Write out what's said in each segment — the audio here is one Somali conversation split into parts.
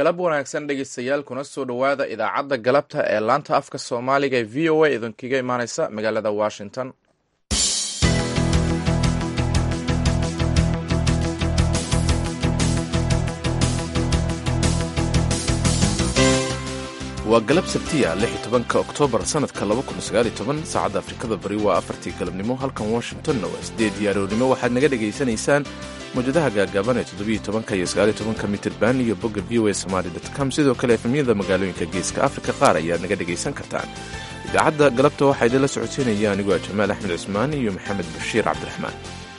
galab wanaagsan dhegeystayaal kuna soo dhowaada idaacadda galabta ee laanta afka soomaaliga ee v o a idinkaga imaaneysa magaalada washington waa galab sabtiya lix iyo tobanka oktoobar sanadka laba kun sagaal iyo toban saacadda afrikada bari waa afartii galabnimo halkan washingtonna waa sideed diyaarownimo waxaad naga dhegaysanaysaan mawjadaha gaagaaban ee toddobiyo tobanka iyo sagaaliyo tobanka mitirban iyo bogga v o a somaali com sidoo kale efemyada magaalooyinka geeska afrika qaar ayaad naga dhegaysan kartaan idaacadda galabta waxaa idinla socodsiinaya anigoo jamaal axmed cusmaan iyo maxamed bashiir cabdiraxmaan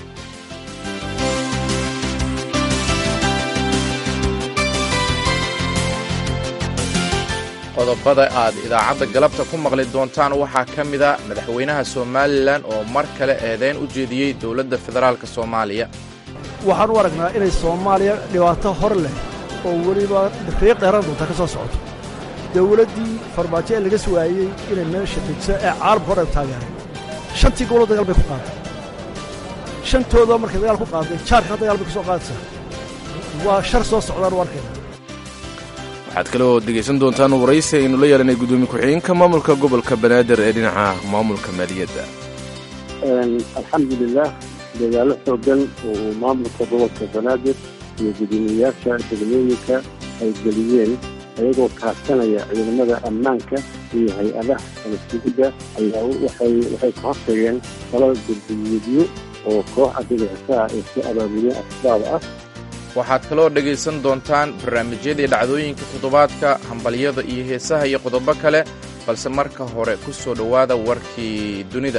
qodobada aad idaacadda galabta ku maqli doontaan waxaa ka mida madaxweynaha somalilan oo mar kale eedayn u jeediyey dowladda federaalk soomaaliya waxaan u aragnaa inay soomaaliya dhibaato hor leh oo weliba riiq dheeran doonta ka soo socoto dowladdii farmaajo ee laga suwaayey inay meesha degso ee caalamka hor ay taageeray shantii goboloo dagaal bay ku qaaday shantoodoo markay dagaal ku qaaday jaarkana dagaal bay ku soo qaadaysaa waa shar soo socdaan u arkayna waxaad kale oo dhegaysan doontaan waraysi aynu la yeelanay guddoomiye ku-xigeenka maamulka gobolka banaadir ee dhinaca maamulka maaliyadda alxamdulilah dagaalo xoogan oo maamulka gobolka banaadir iyo guddoomiyeyaasha degmooyinka ay geliyeen ayagoo kaashanaya ciidamada ammaanka iyo hay-adaha kalasigidda ayaa waxay waxay ka hortageen talada gurguyeedyo oo koox adigaasa ah ay ku abaabuliyeen asbaab ah waxaad kaloo dhegaysan doontaan barnaamijyadii dhacdooyinka toddobaadka hambalyada iyo heesaha iyo qodobo kale balse marka hore ku soo dhowaada warkii dunida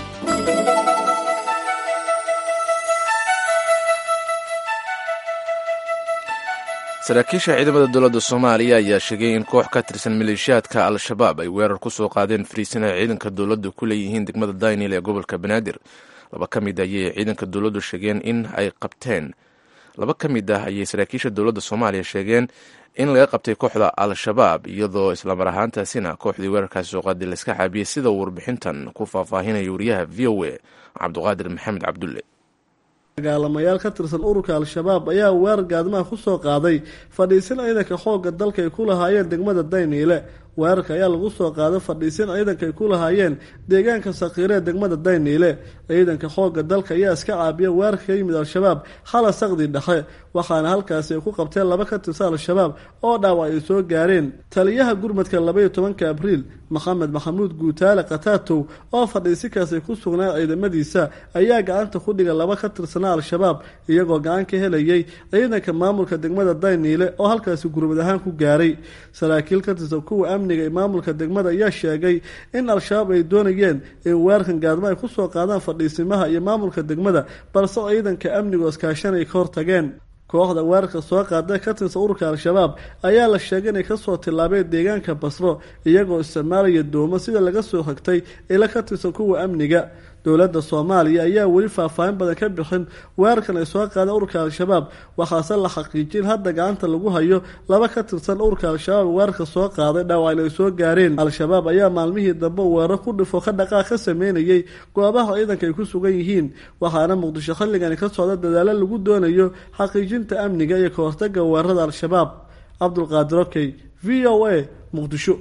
saraakiisha ciidamada dowladda soomaaliya ayaa sheegay in koox ka tirsan maleeshiyaadka al-shabaab ay weerar ku soo qaadeen fariisin ay ciidanka dowladdu ku leeyihiin degmada daynil ee gobolka banaadir laba ka mid ayay ciidanka dowladdu sheegeen in ay qabteen laba ka mid ah ayay saraakiisha dowladda soomaaliya sheegeen in laga qabtay kooxda al-shabaab iyadoo islamar ahaantaasina kooxdii weerarkaasi soo qaaday layska xaabiyey sida warbixintan ku faahfaahinaya wariyaha v o a cabdiqaadir maxamed cabdulle dagaalamayaal ka tirsan ururka al-shabaab ayaa weerar gaadmaha ku soo qaaday fadhiisin ciidanka xoogga dalka ay ku lahaayeen degmada dayniile weerarka ayaa lagu soo qaaday fadhiisin ciidanka ay ku lahaayeen deegaanka sakiire ee degmada dayniile ciidanka xoogga dalka ayaa iska caabiya weerarka ka yimid al-shabaab xala saqdi dhexe waxaana halkaasi ay ku qabteen laba ka tirsan al-shabaab oo dhaawac ay soo gaareen taliyaha gurmadka labaiyo tobanka abriil maxamed maxamuud guutaale khataatow oo fadhiisinkaas ay ku sugnaan ciidamadiisa ayaa gacanta ku dhiga laba ka tirsanaa al-shabaab iyagoo gacan ka helayay ciidanka maamulka degmada dayniile oo halkaasi gurmad ahaan ku gaaray saraakiil ka tirsan kuwa amniga ee maamulka degmada ayaa sheegay in al-shabaab ay doonayeen in weerarkan gaadmo ay ku soo qaadaan fadhiisimaha iyo maamulka degmada balse ciidanka amnigu iskaashan ay ka hortageen kooxda weerarka soo qaaday ka tirsan ururka al-shabaab ayaa la sheegay inay kasoo tillaabeen deegaanka basro iyagoo isticmaalaya doomo sida laga soo hagtay ila ka tirsan kuwa amniga dowladda soomaaliya ayaa weli faahfaahin badan ka bixin weerarkan ay soo qaadeen ururka al-shabaab waxaase la xaqiijin hadda gacanta lagu hayo laba ka tirsan ururka al-shabaab weerarka soo qaaday dhaawacna ay soo gaareen al-shabaab ayaa maalmihii dambe weerar ku dhifo ka dhaqaaq ka sameynayay goobaha ciidanka ay ku sugan yihiin waxaana muqdisho xilligani ka socda dadaalo lagu doonayo xaqiijinta amniga iyo ka hortaga weerarada al-shabaab cabdulqaadir okey v o a muqdisho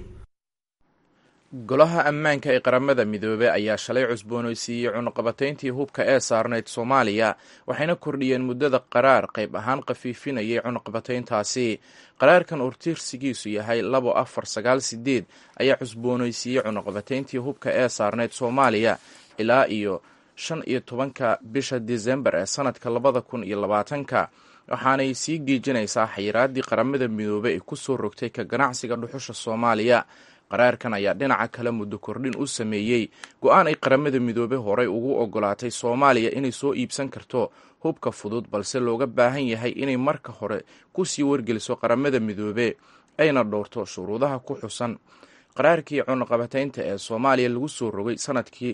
golaha ammaanka ee qaramada midoobey ayaa shalay cusboonaysiiyey cunuqabatayntii hubka ee saarnayd soomaaliya waxayna kordhiyeen muddada qaraar qayb ahaan khafiifinayay cunuqabatayntaasi qaraarkan urtiirsigiisu yahay labo afar sagaal sideed ayaa cusboonaysiiyey cunuqabatayntii hubka ee saarnayd soomaaliya ilaa iyo shan iyo tobanka bisha disembar ee sanadka labada kun iyo labaatanka waxaanay sii geejinaysaa xayiraadii qaramada midoobey ay kusoo rogtay ka ganacsiga dhuxusha soomaaliya qaraarkan ayaa dhinaca kale muddo kordhin u sameeyey go-aan ay qaramada midoobe horey ugu ogolaatay soomaaliya inay soo iibsan karto hubka fudud balse looga baahan yahay inay marka hore kusii wargeliso qaramada midoobe ayna dhowrto shuruudaha ku xusan qaraarkii cunuqabataynta ee soomaaliya lagu soo rogay sanadkii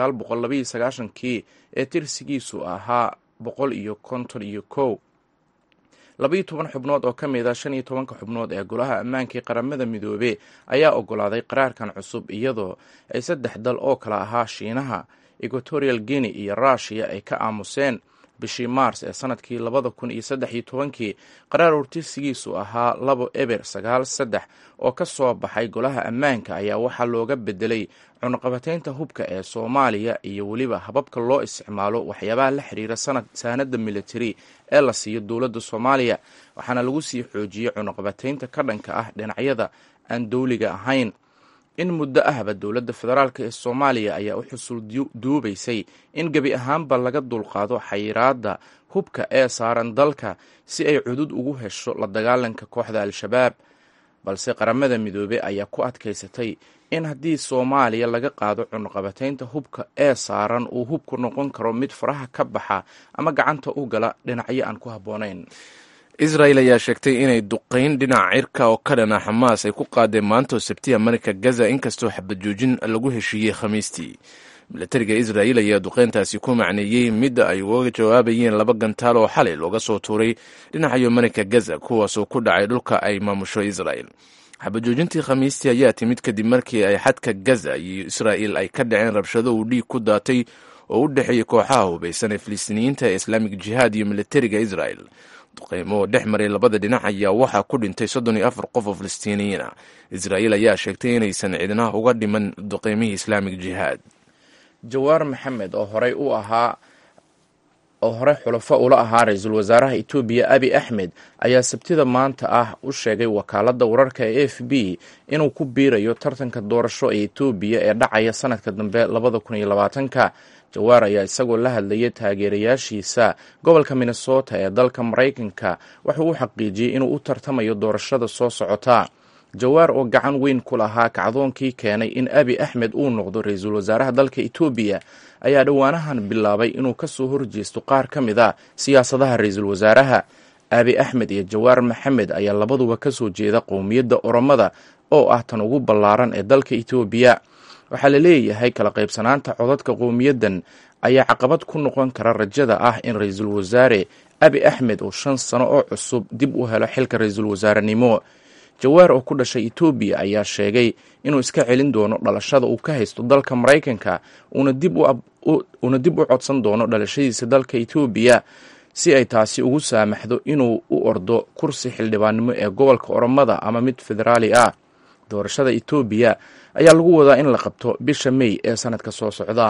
kii ee tirsigiisu ahaa boqol iyo konton iyo kow labaiyo toban xubnood oo ka mid a shan iyo tobanka xubnood ee golaha ammaanka ee qaramada midoobe ayaa ogolaaday qaraarkan cusub iyadoo ay saddex dal oo kala ahaa shiinaha equatorial guinea iyo ruushiya ay ka aamuseen bishii maars ee sanadkii labada kun iyo saddex iyo tobankii qaraar urtirsigiisu ahaa labo eber sagaal saddex oo ka soo baxay golaha ammaanka ayaa waxaa looga bedelay cunaqabataynta hubka ee soomaaliya iyo weliba hababka loo isticmaalo waxyaabaha la xiriira saanada militari ee la siiyo dowladda soomaaliya waxaana lagu sii xoojiyey cunaqabataynta ka dhanka ah dhinacyada aan dowliga ahayn in muddo ahba dowladda federaalk ee soomaaliya ayaa u xusul duubaysay in gebi ahaanba laga dulqaado xayiraadda hubka ee saaran dalka si ay cudud ugu hesho la dagaalanka kooxda al-shabaab balse qaramada midoobey ayaa ku adkaysatay in haddii soomaaliya laga qaado cunaqabataynta hubka ee saaran uu hubku noqon karo mid faraha ka baxa ama gacanta u gala dhinacyo aan ku habboonayn israel ayaa sheegtay inay duqayn dhinaca cirka oo ka dhana xamaas ay ku qaadeen maanta oo sabtiya marka gaza inkastoo xabajoojin lagu heshiiyey khamiistii milatariga israel ayaa duqayntaasi ku macneeyey midda ay uga jawaabayeen laba gantaal oo xalay looga soo tuuray dhinacayo marinka gaza kuwaasoo ku dhacay dhulka ay maamusho israel xabajoojintii khamiistii ayaa timid kadib markii ay xadka gaza iyo israel ay ka dhaceen rabshado uu dhiig ku daatay oo u dhexeeyey kooxaha hubaysan ee filistiiniyiinta ee islaamik jihaad iyo milatariga israel duqeymo oo dhex maray labada dhinac ayaa waxaa ku dhintay soddon iyo afar qof oo filistiiniyiin ah israel ayaa sheegtay inaysan cidna uga dhiman duqeymihii islaamik jihaad jawaar maxamed oo horey u ahaa oo horey xulafo ula ahaa ra-iisul wasaaraha etoobiya abi axmed ayaa sabtida maanta ah u sheegay wakaaladda wararka ee f b inuu ku biirayo tartanka doorasho ee etoobiya ee dhacaya sanadka dambe labada kun iyo labaatanka jawaar ayaa isagoo la hadlayay taageerayaashiisa gobolka minnesota ee dalka maraykanka wuxuu u xaqiijiyey inuu u tartamayo doorashada soo socota jawaar oo gacan weyn ku lahaa kacdoonkii keenay in abi axmed uu noqdo ra-iisul wasaaraha dalka etoobiya ayaa dhowaanahan bilaabay inuu kasoo horjeesto qaar ka mid a siyaasadaha ra-iisul wasaaraha abi axmed iyo jawaar maxamed ayaa labaduba kasoo jeeda qowmiyadda oromada oo ah tan ugu ballaaran ee dalka etoobiya waxaa la leeyahay kala qaybsanaanta codadka qowmiyaddan ayaa caqabad ku noqon kara rajada ah in ra-iisul wasaare abi axmed oo shan sano oo cusub dib u helo xilka ra-iisul wasaarenimo jawaar oo ku dhashay etoobiya ayaa sheegay inuu iska celin doono dhalashada uu ka haysto dalka maraykanka uuna dib u codsan doono dhalashadiisa dalka etoobiya si ay taasi ugu saamaxdo inuu u ordo kursi xildhibaannimo ee gobolka oromada ama mid federaali ah doorashada etoobiya ayaa lagu wadaa in la qabto bisha mey ee sanadka soo socda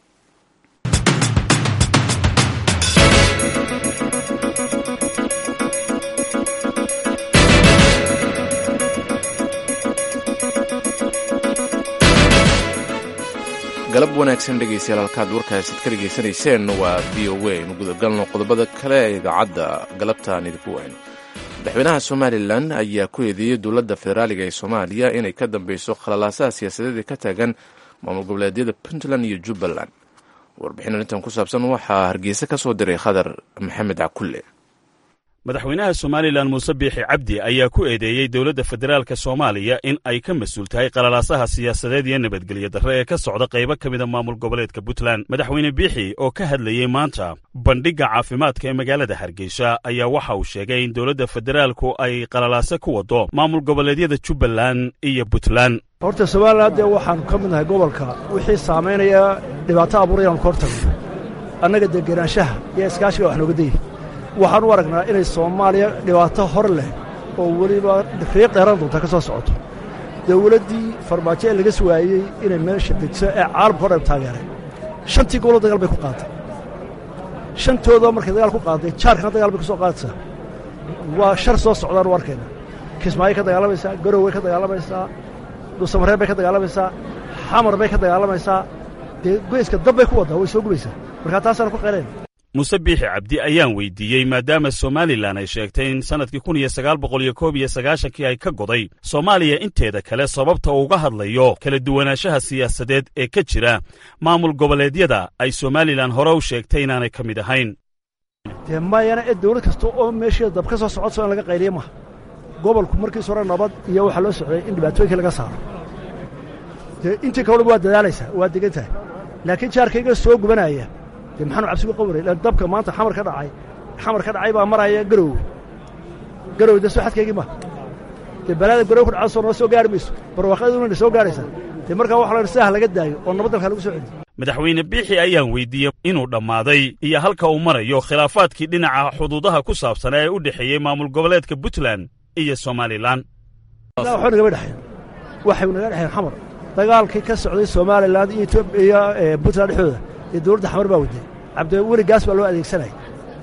galab wanaagsan dhegaystayaal halkaad warkaasid ka dhegaysanayseen waa v o a inu gudagalno qodobada kale ee idaacadda galabtaan idinku wayno madaxweynaha somalilan ayaa ku eedeeyey dowladda federaaliga ee soomaaliya inay ka dambeyso khalalaasaha siyaasadeed ee ka taagan maamul goboleedyada puntland iyo jubbaland warbixin arrintan ku saabsan waxaa hargeysa ka soo diray khadar maxamed cakulle madaxweynaha somalilan muuse biixi cabdi ayaa ku eedeeyey dowladda federaalka soomaaliya in ay ka mas-uul tahay qalalaasaha siyaasadeed iyo nabadgelyo darre ee ka socda qaybo ka mida maamul goboleedka puntland madaxweyne biixi oo ka hadlayey maanta bandhigga caafimaadka ee magaalada hargeysa ayaa waxa uu sheegay in dowladda federaalku ay qalalaase ku waddo maamul goboleedyada jubbaland iyo puntland horta somalilan dee waxaannu ka midnahay gobolka wixii saamaynaya dhibaato abuurayaanu ka hortagno annaga degenaanshaha iyo iskaashiga wax nooga dayay waxaan u aragnaa inay soomaaliya dhibaato hor leh oo weliba riiq dheeran doonta ka soo socoto dawladdii farmaajo ee laga suwaayey inay meesha degso ee caalamka hor taageeray shantii gobolo dagaal bay ku qaaday shantooda markay dagaal ku qaaday jaarkana dagaal bay ku soo qaadaysaa waa shar soo socdaan u arkayna kismaayo ka dagaalamaysaa garoway ka dagaalamaysaa dhuusamareer bay ka dagaalamaysaa xamar bay ka dagaalamaysaa dee goyska dab bay ku waddaa way soo gubaysaa markaa taasaana ku qeelayn muuse biixi cabdi ayaan weydiiyey maadaama somalilan ay sheegtay in sannadkii kun iyo sagaal boqol iyo koob iyo sagaashankii ay ka goday soomaaliya inteeda kale sababta uga hadlayo kala duwanaanshaha siyaasadeed ee ka jira maamul goboleedyada ay somalilan hore u sheegtay inaanay ka mid ahayn dee mayana ee dawlad kasta oo meesheeda dab ka soo socodso in laga qayliya maha gobolku markiis hore nabad iyo waxaa loo socday in dhibaatooyinka laga saaro dee intii kaleba waa dadaalaysaa waa degan tahay laakiin jaarkayga soo gubanaya dee maxaanu cabsigu qabanay lan dabka maanta xamar ka dhacay xamar ka dhacay baa maraya garowe garowe dee soo xadkaygii ma dee balaada garowe ku dhacda soo noo soo gaari mayso barwaaqaduna na soo gaaraysaa dee markaa waxa la sidaha laga daayo oo nabad dalka lagu soo celiyo madaxweyne biixi ayaan weydiiyey inuu dhammaaday iyo halka uu marayo khilaafaadkii dhinaca xuduudaha ku saabsan ee u dhexeeyey maamul goboleedka puntland iyo somalilan waxba nagama dhexeen waxay naga dhexeen xamar dagaalkii ka socday somalilan iyo etoobiya iyo puntland dhexdooda iyo dowladda xamar baa waday cabdiweli gaas baa loo adeegsanaya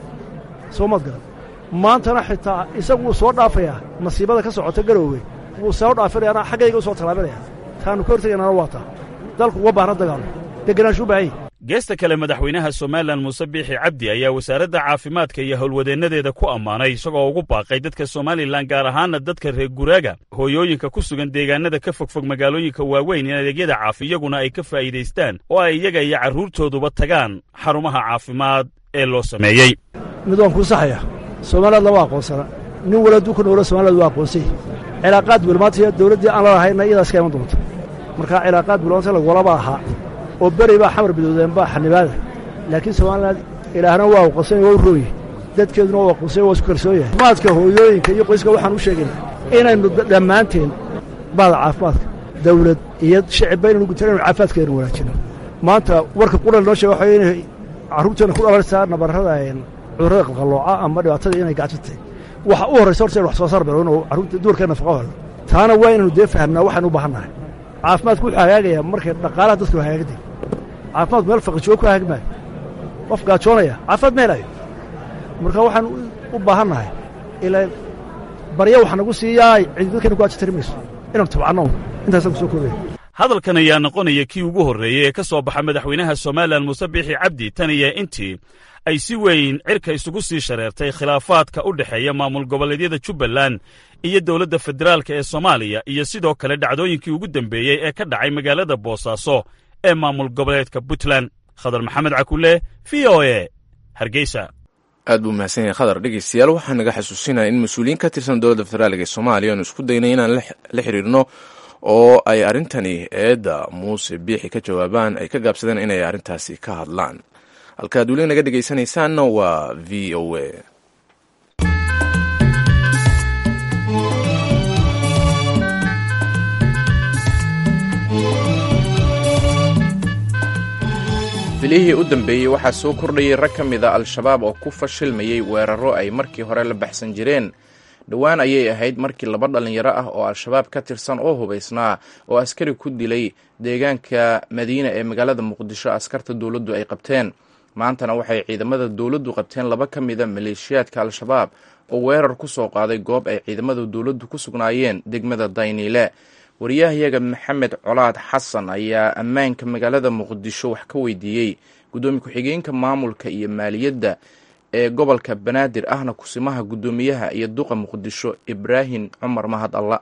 soo maad garan maantana xitaa isagu wuu soo dhaafayaa masiibada ka socota garoowe wuu soo dhaafinayaana xaggayga u soo tallaabinaya taanu ka hortegaynana waa taa dalku uga baahna dagaalo degenaanshu u baahanya geesta kale madaxweynaha somalilan muuse biixi cabdi ayaa wasaaradda caafimaadka iyo howlwadeennadeeda ku ammaanay isagoo ugu baaqay dadka somalilan gaar ahaana dadka reer guraaga hooyooyinka ku sugan deegaanada ka fogfog magaalooyinka waaweyn in adeegyada caafi iyaguna ay ka faa'iidaystaan oo ay iyaga iyo carruurtooduba tagaan xarumaha caafimaad ee loo sameeyey mid waan kuu saxaya somaliland lama aqoonsana nin wala adduunka noolo somaliland waa aqoonsay cilaaqaad buul maanta iyo dawladdii aan la lahayna iyadaas ka iman doonta markaa cilaaqaad buul maanta lagulaba ahaa oo beri baa xamar bidoodeen baa xanibaada laakiin somaliland ilaahna waa aqoonsany waa u rooye dadkeeduna waa aqoonsany waa isku kalsoon yahay caafimaadka hooyooyinka iyo qoyska waxaan u sheegaynaa inaynu dhammaanteen baada caafimaadka dawlad iyo shicibba inaynu gutan inu caafimaadkeenu wanaajino maanta warka qudhal noo sheega waxaa inay carruurteena ku dhalanaysaa nabarrada cudurrada qalqallooca ama dhibaatada inay gacjirtay waxa u horraysa horta in wax soo saar baro inuu carruurta duwarkee nafaqo helo taana waa inaynu dee fahamnaa waxaynu u baahan nahay caafimaadku wuxuu hagaagayaa markay dhaqaalaha dadku hagaagday caafimaadku meel faqijoogo ku hagaagi maayo qof gaajoonaya caafimaad ma helayo marka waxaan u baahan nahay ilaa barya waxa nagu siiyaa cidi dadkayna ku ajitari mayso inaynu tabcanno intaasaan ku soo koobaya hadalkan ayaa noqonaya kii ugu horreeyey ee ka soo baxa madaxweynaha somalilan muuse biixi cabdi tan iyo intii ay si weyn cirka isugu sii shareertay khilaafaadka u dhexeeya maamul goboleedyada jubbaland iyo dowladda federaalk ee soomaaliya iyo sidoo kale dhacdooyinkii ugu dembeeyey ee ka dhacay magaalada boosaaso ee maamul goboleedka puntland khadar maxamed cakulle v o e hargeysa aad buu mahadsan yahay khadar dhegeystayaal waxaa naga xasuusinaya in mas-uuliyiin ka tirsan dowladda federaalk ee soomaaliya aanu isku daynay inaan la xiriirno oo ay arrintani eedda muuse biixi ka jawaabaan ay ka gaabsadeen inay arrintaasi ka hadlaan halkaad weli naga dhegaysanaysaanna waa v o a bilihii u dambeeyey waxaa soo kordhayay rag ka mid a al-shabaab oo ku fashilmayey weeraro ay markii hore la baxsan jireen dhowaan ayay ahayd markii laba dhallinyaro ah oo al-shabaab ka tirsan oo hubaysnaa oo askari ku dilay deegaanka madiina ee magaalada muqdisho askarta dowladdu ay qabteen maantana waxay ciidamada dowladdu qabteen laba ka mida maleeshiyaadka al-shabaab oo weerar ku soo qaaday goob ay ciidamada dowladdu ku sugnaayeen degmada dayniile wariyahayaga maxamed colaad xasan ayaa ammaanka magaalada muqdisho wax ka weydiiyey guddoomiye ku-xigeenka maamulka iyo maaliyadda ee gobolka banaadir ahna kusimaha guddoomiyaha iyo duqa muqdisho ibraahim cumar mahad alla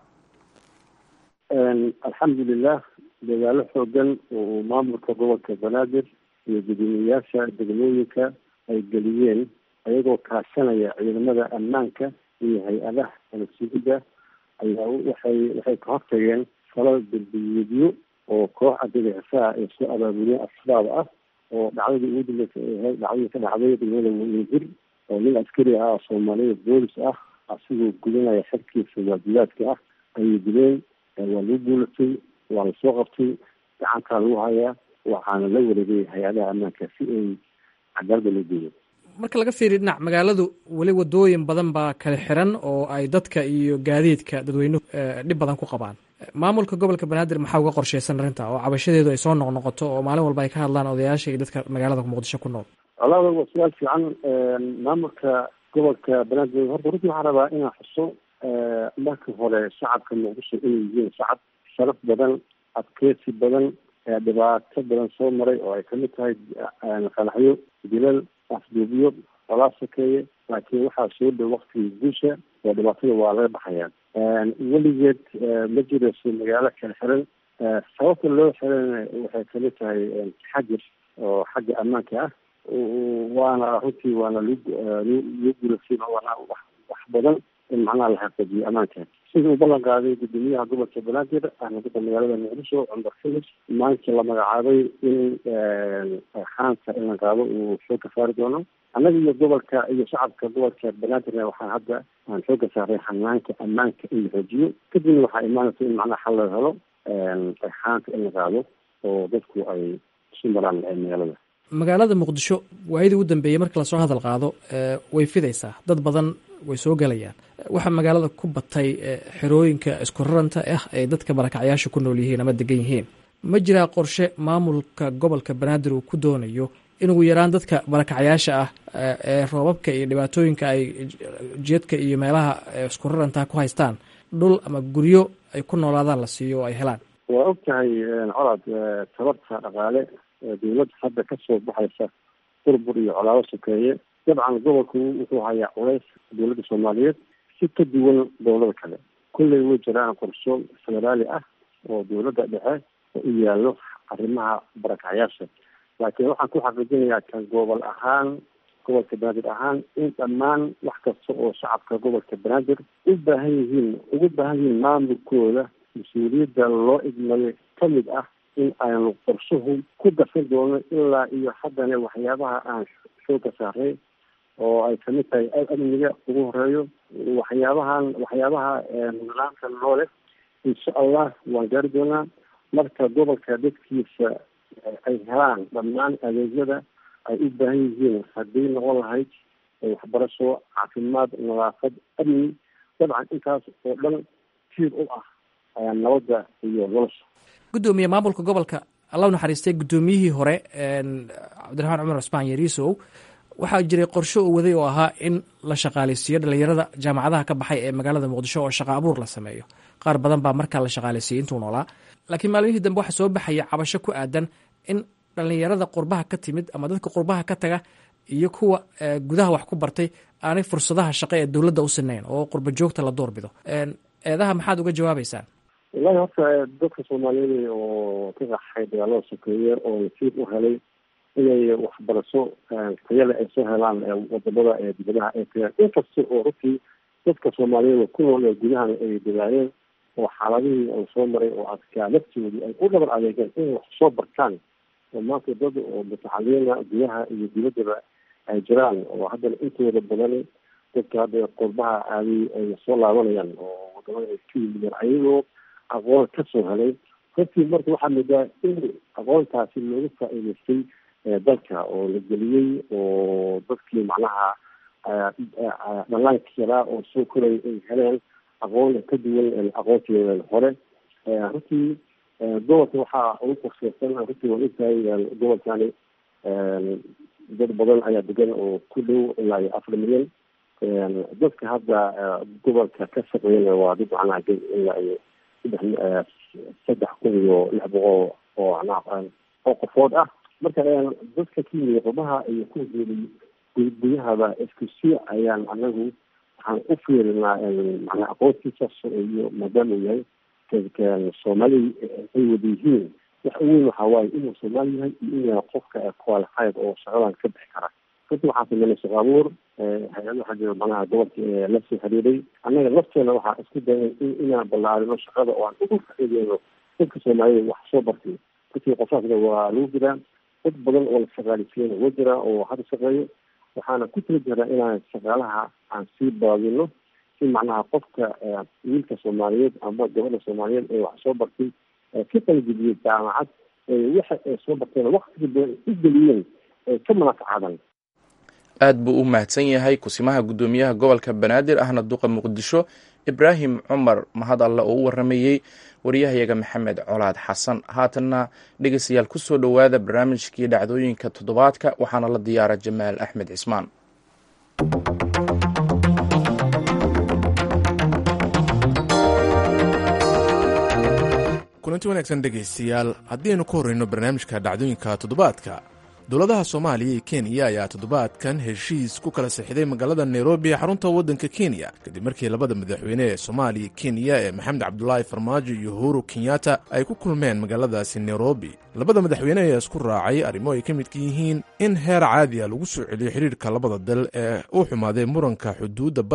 alxamdulilah dagaalo xoogan oo uu maamulka gobolka banaadir iyo guddoomiyeyaasha degmooyinka ay geliyeen ayagoo kaashanaya ciidamada ammaanka iyo hay-adaha alsugida ayaa waxay waxay ka hortageen falal dambiyeedyo oo koox adagaxisaa ay soo abaabuliyeen al-shabaab ah oo dhacdadii ugu dambeysay ay ahayd dhacdadii ka dhacday degmada wajir oo nin askari ah oo soomaaliyada boolis ah asigoo gudanaya xerkiisa waajibaadka ah ayay dileen waa lagu guulatay waa lasoo qabtay gacantaa lagu hayaa waxaana la wareegay hay-adaha ammaanka si ay cadaalada loo geeyo marka laga fiiriyo dhinac magaaladu weli wadooyin badan baa kala xiran oo ay dadka iyo gaadiidka dadweynuhu dhib badan ku qabaan maamulka gobolka banaadir maxaa uga qorsheysan arrinta oo cabashadeedu ay soo noqnoqoto oo maalin walba ay ka hadlaan odayaasha iyo dadka magaalada muqdisho ku nool walaada waa su-aal fiican maamulka gobolka banaadir horta runtii waxaan rabaa inaan xuso marka hore shacabka muqdisho inay yihiin shacab sharaf badan adkeysi badan dhibaato badan soo maray oo ay kamid tahay qanaxyo dilal afduubiyo walaa sokeeye laakiin waxaa soo dhow waktigii guusha oo dhibaatada waa laga baxayaa weligeed ma jirayso magaalo kala xiran sababta loo xirana waxay kamid tahay xajir oo xagga ammaanka ah waana runtii waana loo guulasay waana wax badan in macnaha la xaqiijiyo ammaanka sida uu ballan qaaday guddoomiyaha gobolka banaadir ahna dadka magaalada muqdisho cumar filis maanta la magacaabay in xaanka in la qaado uu soo ka saari doono annaga iyo gobolka iyo shacabka gobolka banaadirna waxaan hadda aan xooga saaray xanaanka ammaanka in la xoojiyo kadibna waxaa imaanaysa in macnaha xal laga helo xaanka in la qaado oo dadku ay isu maraan magaalada magaalada muqdisho waayadii ugu dambeeyey marka lasoo hadal qaado way fidaysaa dad badan way soo gelayaan waxaa magaalada ku batay xerooyinka isku raranta ah ay dadka barakacyaasha ku nool yihiin ama degan yihiin ma jiraa qorshe maamulka gobolka banaadir uu ku doonayo in ugu yaraan dadka barakacyaasha ah ee roobabka iyo dhibaatooyinka ay jeedka iyo meelaha isku rarantaa ku haystaan dhul ama guryo ay ku noolaadaan la siiyo oo ay helaan waa og tahay colaad tabarta dhaqaale dawladda hadda kasoo baxaysa burbur iyo colaado sokeeye dabcan gobolku wuxuu hayaa culays dawladda soomaaliyeed si ka duwan dowlada kale kulley way jiraan qorsho federaali ah oo dawladda dhexe u yaallo arrimaha barakacyaasha laakiin waxaan ku xaqiijinayaa kan gobol ahaan gobolka banaadir ahaan in dhammaan wax kasta oo shacabka gobolka banaadir u baahan yihiin ugu baahan yihiin maamulkooda mas-uuliyadda loo idmayo kamid ah in aynu qorshuhu ku darsan doono ilaa iyo haddana waxyaabaha aan xooga saaray oo ay kamid tahay amniga ugu horeeyo waxyaabahan waxyaabaha nidaamka noole insha allah waan gaari doonaa marka gobolka dadkiisa ay helaan dhammaan adeegyada ay u baahan yihiin haddii noqon lahayd waxbarasho caafimaad nadaafad amni dabcan intaas oo dhan tiir u ah nabadda iyo nolosha guddoomiye maamulka gobolka alla naxariistay guddoomiyihii hore cabdiraxmaan cumar cusmaan yariisow waxaa jiray qorsho uu waday oo ahaa in la shaqaaleysiiyo dhalinyarada jaamacadaha ka baxay ee magaalada muqdisho oo shaqa abuur la sameeyo qaar badan baa markaa la shaqaaleysiiyey intuu noolaa laakiin maalmihii dambe waxaa soo baxaya cabasho ku aadan in dhalinyarada qurbaha ka timid ama dadka qurbaha ka taga iyo kuwa gudaha wax ku bartay aanay fursadaha shaqo ee dowladda u sinayn oo qurba joogta la doorbido eedaha maxaad uga jawaabeysaan wallahi horta dadka soomaaliyeed oo ka qaxay dagaalada sokeeye oo nasiib u helay inay waxbarasho tayale ay soo helaan wadamada ee dibadaha ay tagaan inkasta oo runtii dadka soomaaliyeed ku nool ee gudahana ay dadaaleen oo xaaladihii uu soo maray oo adkaa laftoodii ay u dhabar adeegeen inay wax soo bartaan oo maanta dad oo mutaxaliina gudaha iyo dibaddaba ay jiraan oo haddana intooda badan dadka hadda qurbaha aaday ay soo laabanayaan oo wadamada ay ka yimideen ayagoo aqoon kasoo helay runtii marka waxaa moodaa in aqoontaasi looga faa-iideystay dalka oo la geliyey oo dadkii macnaha dhalaanka yaraa oo soo koraya ay heleen aqoon ka duwan aqoontii hore runtii gobolka waxaa ugu qorsheysan runtii waa ogtahay gobolkani dad badan ayaa degan oo ku dhow ilaa iyo afar milyan dadka hadda gobolka ka shaqeeyana waa dad macnaha ilaa iyo saddex saddex kun iyo lix boqol oo macnaha oo qofood ah marka dadka ka yimid qurbaha iyo ku geelay gudahaba isku si ayaan anagu waxaan u fiirinaa macnaa aqoontiisa iyo maadaama uu yahay soomaali ay wada yihiin wax uweyn waxaa waaye inuu soomaali yahay iyo inuu yahay qofka qualified oo shaqadan ka bixi kara runtii waxaan sameynay shaqo abuur hay-ad waxaa jira macnaha gobolka la soo xiriiray annaga lafteena waxaa isku dayan inaan ballaarino shaqada oo aan ugu faa'iideyno dadka soomaaliyed wax soo bartay runtii qofaasna waa lagu jiraa dad badan oo la shaqaalisiiyana waa jiraa oo hadda shaqeeyo waxaana ku tala jiraa inaan shaqaalaha aan sii baadino si macnaha qofka wiilka soomaaliyeed ama gabadha soomaaliyeed ee wax soo bartay ka qalgudiyey jaamacad waxa ay soo barteen waktiga badan u geliyeen ee ka manaafacadan aad buu u mahadsan yahay kusimaha guddoomiyaha gobolka banaadir ahna duqa muqdisho ibraahim cumar mahad alle oo u waramayey waryahayaga maxamed colaad xasan haatanna dhegeystayaal ku soo dhowaada barnaamijkii dhacdooyinka toddobaadka waxaana la diyaara jamaal axmed cismaan kulanti wanaagsan dhegaystayaal haddiaynu ku horreyno barnaamijka dhacdooyinka toddobaadka dowladaha soomaaliya iyo kenya ayaa toddobaadkan heshiis ku kala sixday magaalada nairobi ee xarunta waddanka kenya kadib markii labada madaxweyne ee soomaaliya kenya ee maxamed cabdulaahi farmaajo iyo uhuru kenyatta ay ku kulmeen magaaladaasi nairobi labada madaxweyne ayaa isku raacay arrimo ay ka midka yihiin in heer caadi a lagu soo celiyo xidhiirka labada dal ee u xumaaday muranka xuduudda badda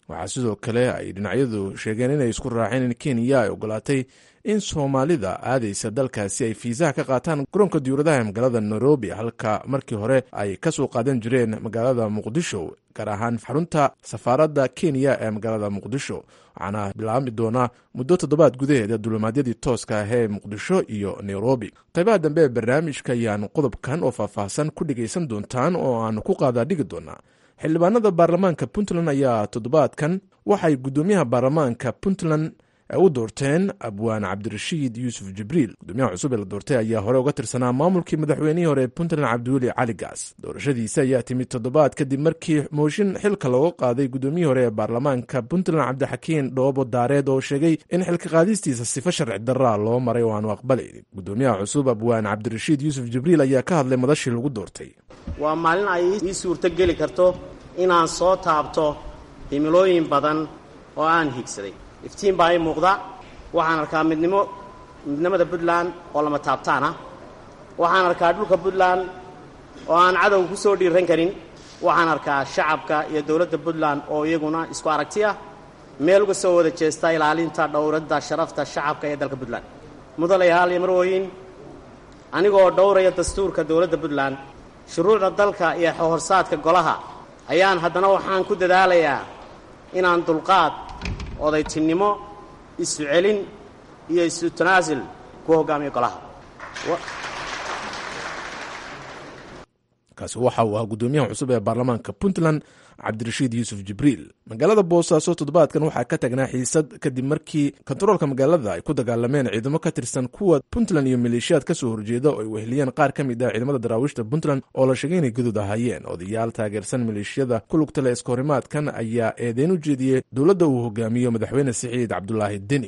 waxaa sidoo kale ay dhinacyadu sheegeen inay isku raaceen in kenya ay ogolaatay in soomaalida aadaysa dalkaasi ay fiisaha ka qaataan garoonka diyuuradaha ee magaalada nairobi halka markii hore ay ka soo qaadan jireen magaalada muqdisho gaar ahaan xarunta safaaradda kenya ee magaalada muqdisho waxaana bilaabmi doonaa muddo toddobaad gudaheeda dulimaadyadii tooska ah ee muqdisho iyo nairobi qaybaha dambe ee barnaamijka ayaanu qodobkan oo faahfaahsan ku dhegaysan doontaan oo aanu ku qaadaa dhigi doonaa xildhibaanada baarlamaanka puntland ayaa toddobaadkan waxay guddoomiyaha baarlamaanka puntland u doorteen abwaan cabdirashiid yuusuf jibriil gudoomiyaha cusub ee la doortay ayaa hore uga tirsanaa maamulkii madaxweynihii hore ee puntland cabdiweli cali gaas doorashadiisa ayaa timid toddobaad kadib markii mooshin xilka looga qaaday gudoomiyihii hore ee baarlamaanka puntland cabdixakiin dhoobo daareed oo sheegay in xilka qaadistiisa sifo sharci daraa loo maray oo aanu aqbalaynin gudoomiyaha cusub abwaan cabdirashiid yuusuf jibriil ayaa ka hadlay madashii lagu doortay waa maalin ay ii suurto geli karto inaan soo taabto himilooyin badan oo aan higsaday iftiin baa ii muuqda waxaan arkaa midnimo midnimada puntland oo lama taabtaan ah waxaan arkaa dhulka puntland oo aan cadowga ku soo dhiiran karin waxaan arkaa shacabka iyo dowladda puntland oo iyaguna isku aragti ah meel uga soo wada jeesta ilaalinta dhowradda sharafta shacabka ee dalka puntland mudalayaal iyo marwooyin anigoo dhowraya dastuurka dowladda puntland shuruucda dalka iyo horsaadka golaha ayaan haddana waxaan ku dadaalayaa inaan dulqaad odaytinnimo isu celin iyo isu tanaasul ku hoggaamiyo golaha kaasi waxa uu ahaa guddoomiyaha cusub ee baarlamaanka puntland cabdirashiid yuusuf jibriil magaalada boosaaso toddobaadkan waxaa ka tagnaa xiisad kadib markii kontaroolka magaalada ay ku dagaalameen ciidamo ka tirsan kuwa puntland iyo maleeshiyaad ka soo horjeeda oo ay weheliyeen qaar ka mid ah ciidamada daraawiishta puntland oo la sheegay inay guduud ahaayeen odayaal taageersan maleeshiyada ku lugtale iskahorimaadkan ayaa eedeyn u jeediyey dowladda uu hogaamiyo madaxweyne siciid cabdulaahi deni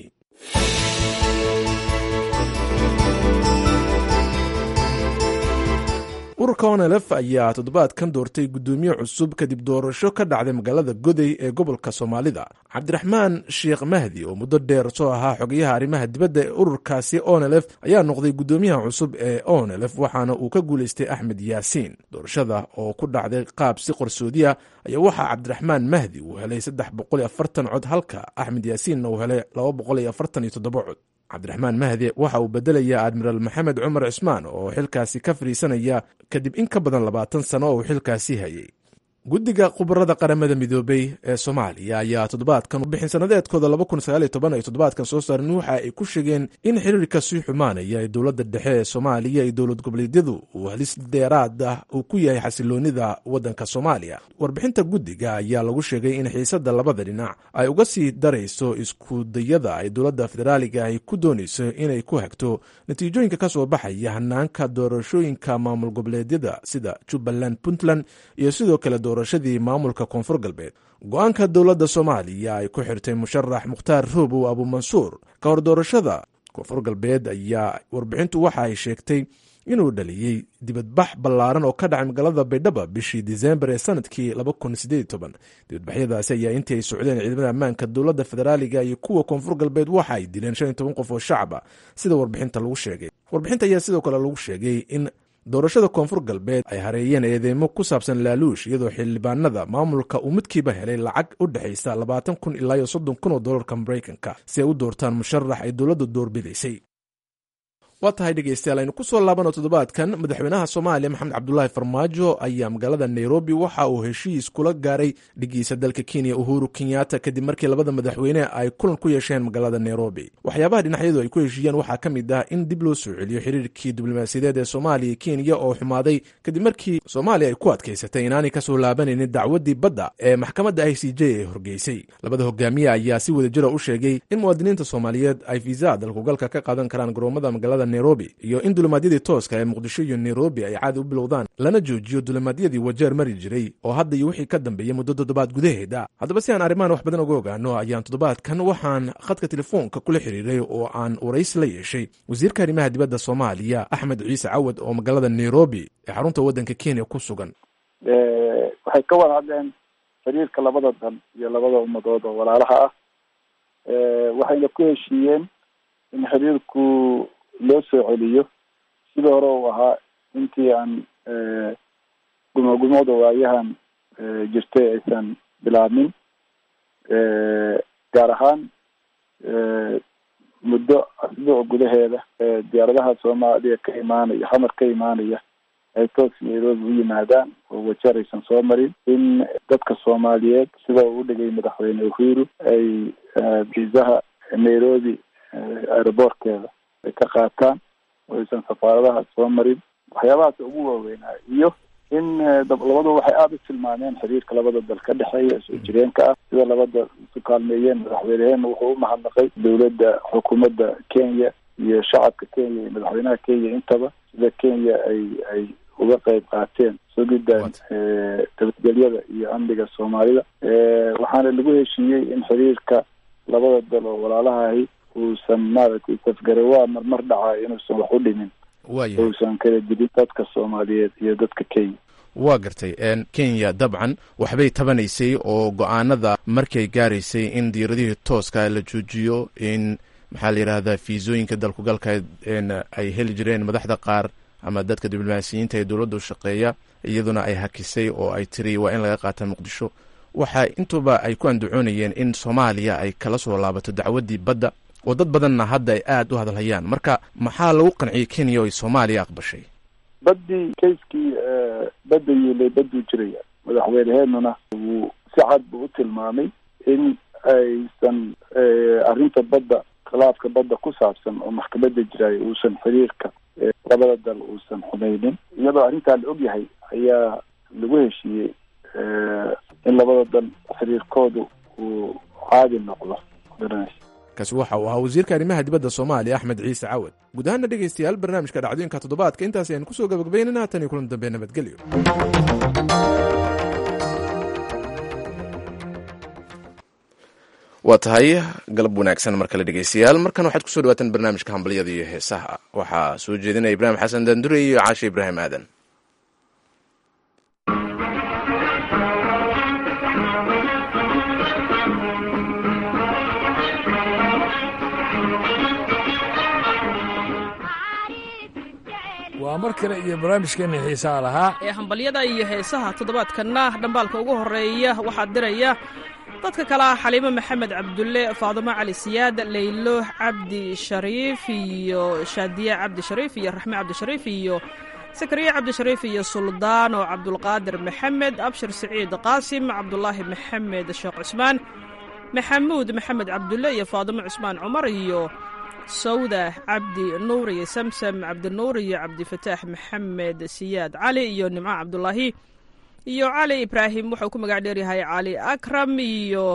ururka onelef ayaa toddobaadkan doortay guddoomiye cusub kadib doorasho ka dhacday magaalada goday ee gobolka soomaalida cabdiraxmaan sheekh mahdi oo muddo dheer soo ahaa xogayaha arrimaha dibadda ee ururkaasi onelef ayaa noqday guddoomiyaha cusub ee onelef waxaana uu ka guulaystay axmed yaasiin doorashada oo ku dhacday qaab si qarsoodiya ayaa waxaa cabdiraxmaan mahdi uu helay saddex boqol iyo afartan cod halka axmed yaasiinna uu helay laba boqol iyo afartan iyo toddoba cod cabdiraxmaan mahdi waxa uu bedelayaa admiraal maxamed cumar cismaan oo xilkaasi ka fadhiisanaya kadib in ka badan labaatan sano oo uu xilkaasi hayay guddiga khubarada qaramada midoobey ee soomaaliya ayaa toddobaadkan bixin sanadeedkooda ay toddobaadkan soo saareen waxa ay ku sheegeen in xiriirka sii xumaanaya ee dowladda dhexe ee soomaaliya iyo dowlad goboleedyadu uu halis dheeraad ah uu ku yahay xasiloonida waddanka soomaaliya warbixinta guddiga ayaa lagu sheegay in xiisadda labada dhinac ay uga sii darayso iskudayada ay dowladda federaaliga ay ku doonayso inay ku hagto natiijooyinka ka soo baxaya hanaanka doorashooyinka maamul goboleedyada sida jubbaland puntland iyo sidoo kale doorashadii maamulka koonfur galbeed go-aanka dowladda soomaaliya ay ku xirtay musharax mukhtaar roobow abuumansuur ka hor doorashada koonfur galbeed ayaa warbixintu waxa ay sheegtay inuu dhaliyey dibadbax ballaaran oo ka dhacay magaalada baydhaba bishii disembar ee sanadkii dibadbaxyadaasi ayaa intii ay socdeen ciidamada ammaanka dowladda federaaliga iyo kuwa koonfur galbeed waxa ay dileen shan iyo toban qof oo shacaba sida warbixinta lagu sheegay warbixinta ayaa sidoo kale lagu sheegay in doorashada koonfur galbeed ay hareeyeen eedeymo ku saabsan laaluush iyadoo xildhibaanada maamulka uu midkiiba helay lacag u dhexaysa labaatan kun ilaa iyo soddon kun oo dollarka maraykanka si ay u doortaan musharax ay dowladda doorbidaysay waa tahay dhegeystayaal aynu ku soo laabano toddobaadkan madaxweynaha soomaaliya maxamed cabdulaahi farmaajo ayaa magaalada nairobi waxa uu heshiis kula gaaray dhigiisa dalka kenya uhuru kenyatta kadib markii labada madaxweyne ay kulan ku yeesheen magaalada nairobi waxyaabaha dhinacyadu ay ku heshiiyeen waxaa ka mid ah in dib loo soo celiyo xiriirkii diblomaasiyadeed ee soomaaliya kenya oo xumaaday kadib markii soomaaliya ay ku adkaysatay inaanay kasoo laabanaynin dacwadii badda ee maxkamadda i c j ee horgeysay labada hogaamiye ayaa si wadajira u sheegay in muwaadiniinta soomaaliyeed ay fiisa dalkugalka ka qaadan karaan garoomada magaalada nairobi iyo in dulimaadyadii tooska ee muqdisho iyo nairobi ay caadi u bilowdaan lana joojiyo dulimaadyadii wajeer mari jiray oo hadda iyo wixii ka dambeeyey muddo toddobaad gudaheeda haddaba si aan arrimahan wax badan uga ogaano ayaan toddobaadkan waxaan khadka telefoonka kula xiriiray oo aan waraysi la yeeshay wasiirka arrimaha dibadda soomaaliya axmed ciise cawad oo magaalada nairobi ee xarunta waddanka kenya ku sugan waxay ka wada hadleen xiriirka labada dan iyo labada ummadood oo walaalaha ah waxayna ku heshiiyeen in xiriirku loo soo celiyo sidii hore uu ahaa intii aan gumogumooda waayahan jirtay aysan bilaabmin gaar ahaan muddo asbuuc gudaheeda diyaaradaha soomaaliya ka imaanaya xamar ka imaanaya ay toos nairobi u yimaadaan oo wajar aysan soo marin in dadka soomaaliyeed sida uu udhigay madaxweyne uhuru ay viisaha nairobi aeroboortkeeda ay ka qaataan oo aysan safaaradaha soo marin waxyaabahaas ugu waaweynaa iyo in labadu waxay aada u tilmaameen xiriirka labada dal ka dhexeeya soo jireenka ah sida labada isu kaalmeeyeen madaxweyneheenna wuxuu u mahadnaqay dowladda xukuumadda kenya iyo shacabka kenya iyo madaxweynaha kenya intaba sida kenya ay ay uga qayb qaateen sugidda nabadgelyada iyo amniga soomaalida waxaana lagu heshiiyey in xiriirka labada dal oo walaalahahi uusan maaragtay safgarawaa marmar dhacaa inuusan wax u dhimin uusan kala dilin dadka soomaaliyeed iyo dadka kenya waa gartay kenya dabcan waxbay tabanaysay oo go-aanada markay gaaraysay in diiradihii tooska la joojiyo in maxaa la yidhahdaa fiisooyinka dalkugalka ay heli jireen madaxda qaar ama dadka diblomaasiyiinta ee dowladda u shaqeeya iyaduna ay hakisay oo ay tiri waa in laga qaata muqdisho waxa intuba ay ku andacoonayeen in soomaaliya ay kala soo laabato dacwaddii badda oo dad badanna hadda ay aada u hadalhayaan marka maxaa lagu qanciyey kenya oo ay soomaaliya aqbashay baddii kayskii badda yiilay badduu jiraya madaxweyneheenuna wuu si cad buu u tilmaamay in aysan arrinta badda khilaafka badda ku saabsan oo maxkamadda jiraayo uusan xiriirka labada dal uusan xumaynin iyadoo arrintaa la og yahay ayaa lagu heshiiyey in labada dal xiriirkoodu uu caadi noqdo kaasi waxa uu ahaa wasiirka arrimaha dibadda soomaaliya axmed ciise cawad guud ahaana dhegaystayaal barnaamijka dhacdooyinka toddobaadka intaasi aynu kusoo gabagabaynana haatan iyo kulan dambe nabadgelyo waa tahay galab wanaagsan mar kale dhegeystayaal markan waxaad kusoo dhawaataan barnaamijka hambalyada iyo heesaha waxaa soo jeedinaya ibraahim xasan daandure iyo caashe ibraahim aadan waa mar kale iyo barnaamijkeenna xiisaha lahaa ee hambalyada iyo heesaha toddobaadkanna dhambaalka ugu horreeya waxaa diraya dadka kale ah xaliimo maxamed cabdulle faadumo cali siyaad laylo cabdi shariif iyo shaadiye cabdi shariif iyo raxme cabdishariif iyo sakariye cabdishariif iyo suldaano cabdulqaadir maxamed abshir siciid qaasim cabdulaahi maxamed sheekh cusmaan maxamuud maxamed cabdulle iyo faadumo cusmaan cumar iyo sawda cabdi nuur iyo samsam cabdinuur iyo cabdifataax maxamed siyaad cali iyo nimco cabdulaahi iyo cali ibraahim wuxuu ku magac dheeryahay cali akram iyo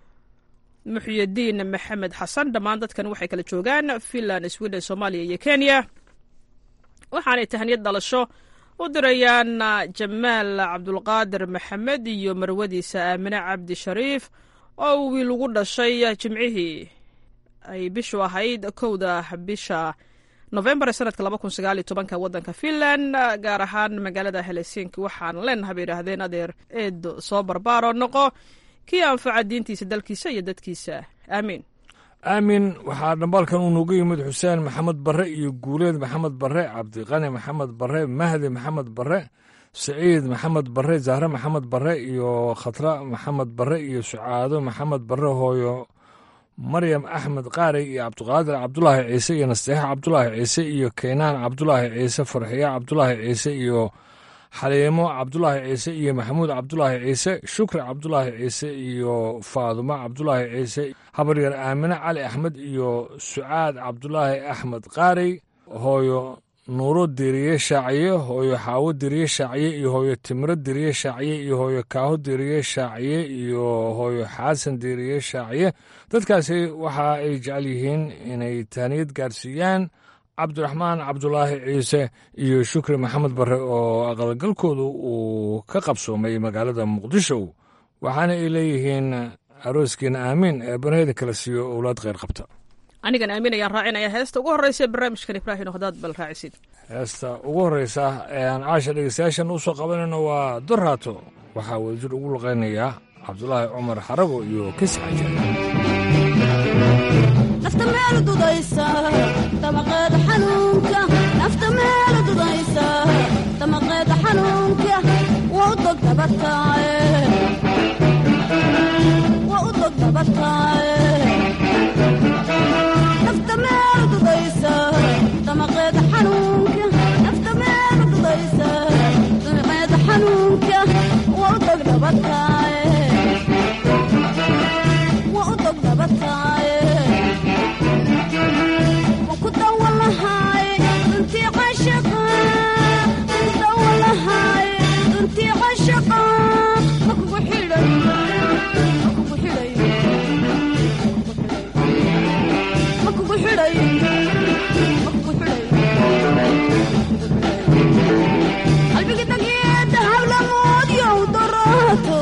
muxyidiin maxamed xasan dhammaan dadkan waxay kala joogaan finland sweden soomaaliya iyo kenya waxaanay tahniyad dhalasho u dirayaan jamaal cabdulqaadir maxamed iyo marwadiisa aamine cabdi shariif oo wiil ugu dhashay jimcihii ay bishu ahayd kowda bisha novembar sanadka laba kun sagaal iyo tobanka waddanka finland gaar ahaan magaalada helsinki waxaan leenahay bay yidhaahdeen adeer eedo soo barbaaro noqo kii anfaca diintiisa dalkiisa iyo dadkiisa aamiin aamin waxaa dhambaalkan uu noogu yimid xuseen maxamed barre iyo guuleed maxamed barre cabdiqani maxamed barre mahdi maxamed barre saciid maxamed barre zahre maxamed barre iyo khatra maxamed barre iyo sucaado maxamed barre hooyo maryam axmed qaarey iyo cabdiqaadir cabdulaahi ciise iyo nasteexa cabdulaahi ciise iyo keynaan cabdulaahi ciise farxiya cabdulaahi ciise iyo xaliimo cabdulaahi ciise iyo maxamuud cabdulaahi ciise shukri cabdulaahi ciise iyo faadumo cabdulaahi ciise habaryar aamine cali axmed iyo sucaad cabdulaahi axmed qaarey hooyo nuuro diriye shaaciye hooyo xaawo diriye shaaciye iyo hooyo timiro diriye shaaciye iyo hooyo kaaho diriye shaaciye iyo hooyo xaasan diriye shaaciye dadkaasi waxa ay jecel yihiin inay taaniyad gaarsiiyaan cabdiraxmaan cabdulaahi ciise iyo shukri maxamed barre oo aqalgalkoodu uu ka qabsoomay magaalada muqdisho waxaana ay leeyihiin arooskiina aamiin ee banheeda kala siiyo owlaad kheyr qabta anigan aamin ayaan raacinaya heesta ugu horreysa ee barnaamijkan ibraahim hadaad bal raacisid heesta ugu horreysa ee aan caasha dhegeystayaashan u soo qabanayno waa doraato waxaa wadajir ugu luqaynayaa cabdulaahi cumar xarago iyo kesi xaja nafta meel dudaysa damaqeeda xanuunka nafta meel dudaysa damaqeeda xanuunka waa u dog dabataaye waa u dog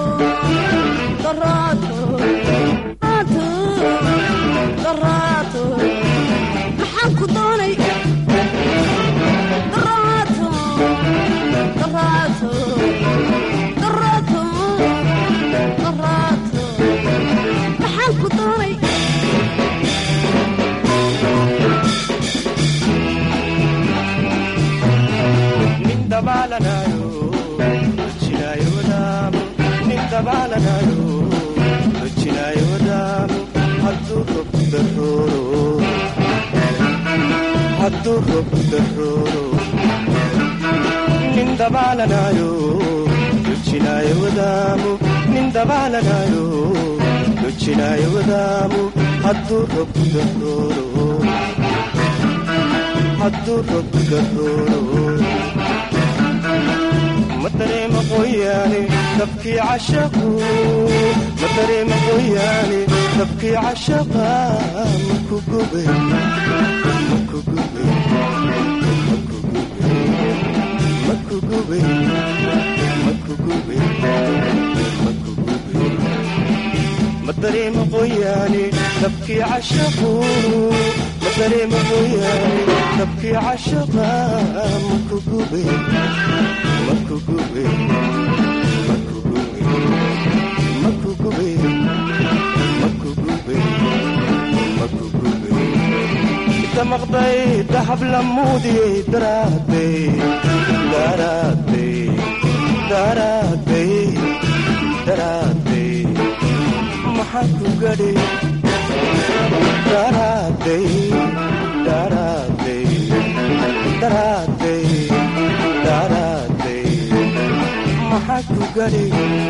daraato daraato maxaan ku doonay daraato daraato daraato daraato maxaan ku doonay madareema qoyaane dabkii cashaqu madareema qoyaane dabkii cashaqa maku gube maku gube maku gube maku gube maku gube madareema qoyaane dabkii cashaqu madareema qoyaane dabkii cashaqa maku gube maqday dahab lamuudiyey daraadey daraadey daraadey daraadey maxaa ku gadhi daraadey daraadey daraadey daraadey maxaa ku gadhi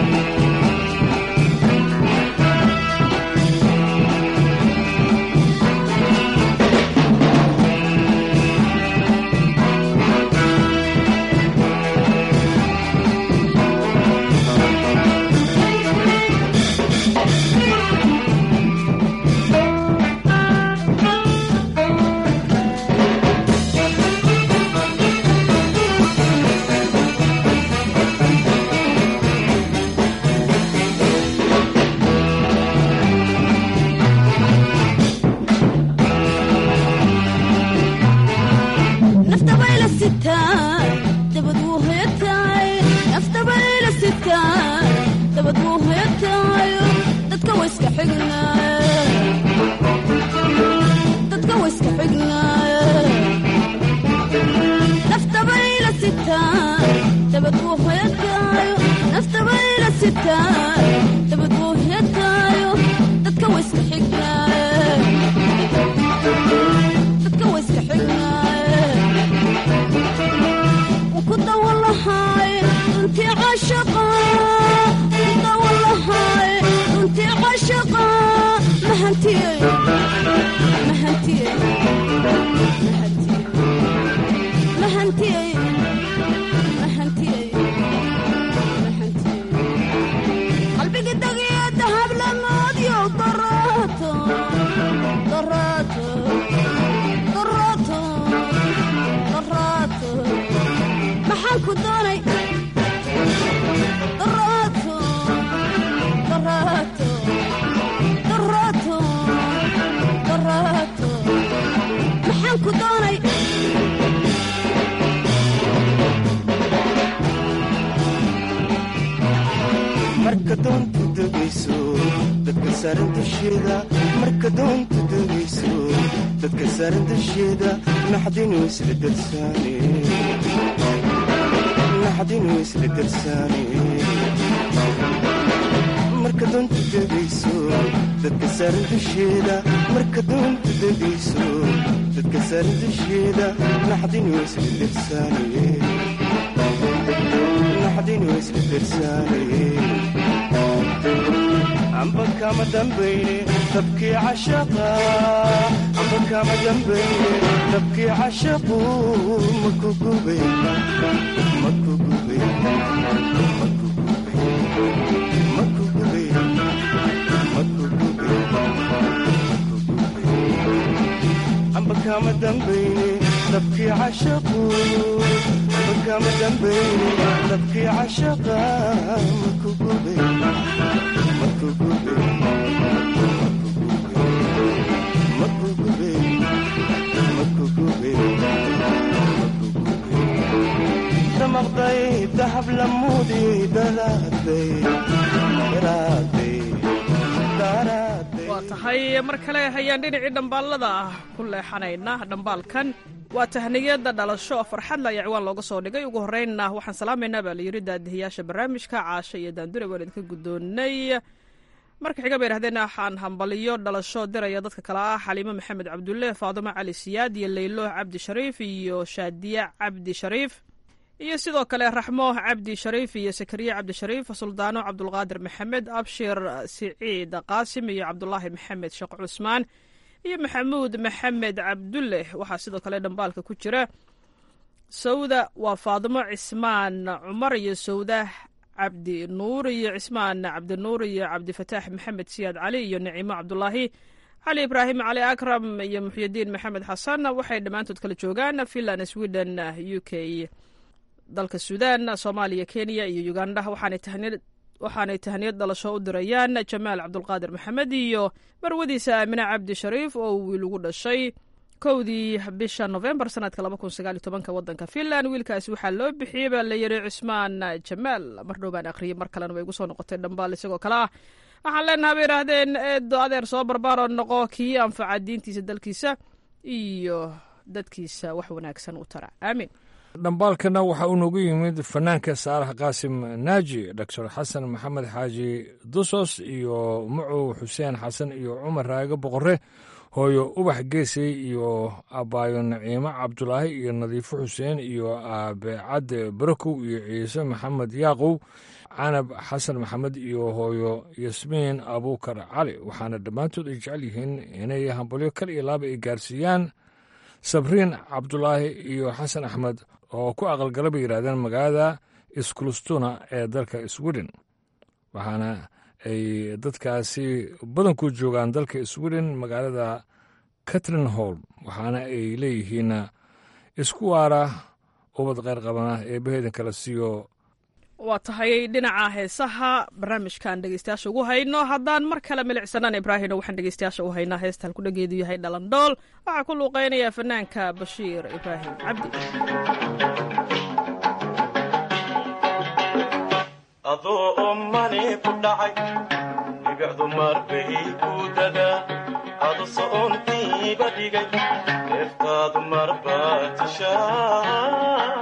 naftabayla sitaan dabad wuu hoyataay naftabayla sitaan dabad wuu hoyataayo dadka wayska xignaay dadka wayska xignaay naftabayla sitaan dabad wuu hoyataayo naftabayla sitaan dabad wuu hoyataayo dadka wayska xignaay dadka wayska xignaay kudawalahay runtii cashaqa kudawalahay runtii cashaqa mahantiyey mahantiyey mahantiyey mahantiyey qalbiga dagiya dahab lamoodyo daraato daraato daraato daraato maxaan ku doonay daraato daraato daraato daraato maxaan ku doonay marka doontu degayso dadka saaran dusheeda marka doontu degayso dadka saaran dusheeda naxdinu isla darsaane naxdinu isla darsaane marka doontu degayso dadka saaran dusheeda marka doontu degayso dadka saaran dusheeda naxdinu isla darsaane naxdinu isla darsaane amba kama dambayne dabkii cashaqa amba kama dambayne dabkii cashaqu maku gube maku gube maku gube maku gube maku gube amba kama dambayne dabkii cashaqu amba kama dambayne dabkii cashaqa makugube makugube makugube makugube damaqday dahab lamudi daraaday daraaday daraaday waa tahay mar kale ayaan dhinacii dhambaallada ah ku leexanayna dhambaalkan waa tahniyada dhalasho farxadla ayaa ciwaan looga soo dhigay ugu horreynna waxaan salaamaynaa baa layidhi daadihiyaasha barnaamijka caasha iyo daandure waan idinka guddoonnay marka xiga bay yidhahdeen waxaan hambaliyo dhalasho diraya dadka kale ah xaliimo maxamed cabdulle faadumo cali siyaad iyo leylo cabdi shariif iyo shaadiya cabdi shariif iyo sidoo kale raxmo cabdi shariif iyo sakariye cabdi shariif suldaano cabdulqaadir maxamed abshir siciid qaasim iyo cabdulaahi maxamed sheekh cusmaan iyo maxamuud maxamed cabdulle waxaa sidoo kale dhambaalka ku jira sawda waa faadimo cismaan cumar iyo sawda cabdi nuur iyo cismaan cabdinuur iyo cabdifataax maxamed siyaad cali iyo naciimo cabdulaahi cali ibraahim cali akram iyo muxyidiin maxamed xasan waxay dhammaantood kala joogaan finland sweden u k dalka suudaan soomaaliya kenya iyo uganda waxaanay tahniyad dhalasho u dirayaan jamaal cabdulqaadir maxamed iyo marwadiisa aamine cabdi shariif oo wiil ugu dhashay kowdii bisha novembar sanadka wadanka finland wiilkaasi waxaa loo bixiyey baa layiri cusmaan jamaal mar dhow baan akhriyey mar kalena way igu soo noqotay dhambaal isagoo kale ah waxaan leenaha bay yidhaahdeen eedo adeer soo barbaaroo noqo kii anfaca diintiisa dalkiisa iyo dadkiisa wax wanaagsan u tara aamin dhambaalkana waxaa uu noogu yimid fanaanka saalax qaasim naaji doctor xasan maxamed xaaji dusos iyo mucow xuseen xasan iyo cumar raage boqore hooyo ubax geesey iyo abaayo naciimo cabdulaahi iyo nadiifo xuseen iyo aabe cadde barakow iyo ciise maxamed yaaqow canab xasan maxamed iyo hooyo yasmiin abuukar cali waxaana dhammaantood ay jecel yihiin inay hambalyo kal iyo laaba ay gaarsiiyaan sabriin cabdulaahi iyo xasan axmed oo ku aqalgala bay yidhahdeen magaalada iskulustuna ee dalka sweden waxaana ay dadkaasi badanku joogaan dalka sweden magaalada catrin hall waxaana ay leeyihiin isku waara ubad kheyr qabana ee baheedan kala siiyo waa tahay dhinaca heesaha barnaamijkan dhegeystayaasha ugu hayno haddaan mar kale milicsanaan ibraahino waxaan dhegeystayaasha u haynaa heesta halkudhageedu yahay dhalandhool waxaa ku luuqeynaya fanaanka bashiir ibraahim cabdi adoo ommani ku dhacay dhibicdu marbay ku dadaa adu so'ontiiba dhigay neeftaadu marbaa tishaa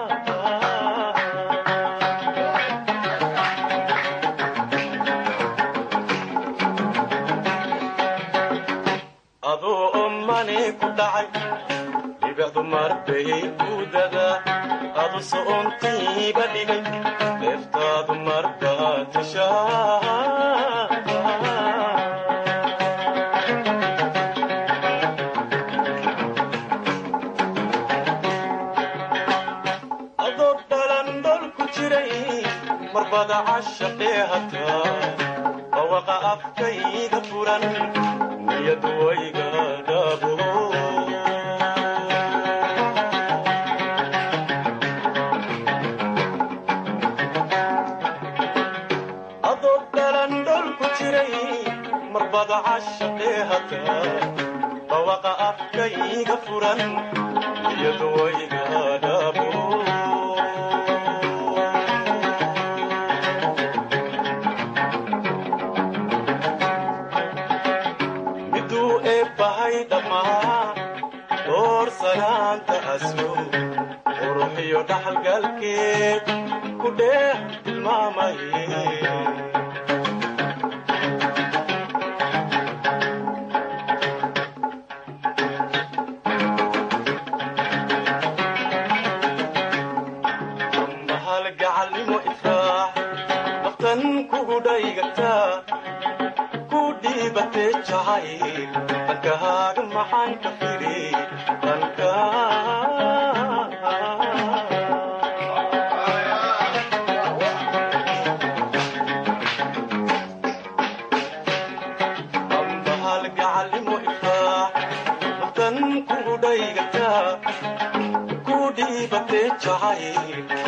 adoo ommani ku dhacay dhibicdu marbay ku dadaa adu so'ontiiba dhigay neeftaadu marbaa tishaa adoo dhalandhol ku jiray marbada cashaqee hataa bawaqa afkayga furan niyadu wayga dhaabo adoo dhalandhol ku jiray marbada cashaqee hataa bawaqa afkayga furan niyadu wayga dhaabo miduu eebbahay dhammaa door sanaanta aslo quruxiyo dhaxalgalkeed ku dheeh tilmaamaye mahal gacalnimo ifraax naftan kugu dhaygataa ku dhiibatee jacayl dhankahaaga maxaan ka firi dhanka ambahal gacalnimo ifraax naftan kugu dhaygataa ku dhiibatee jacayl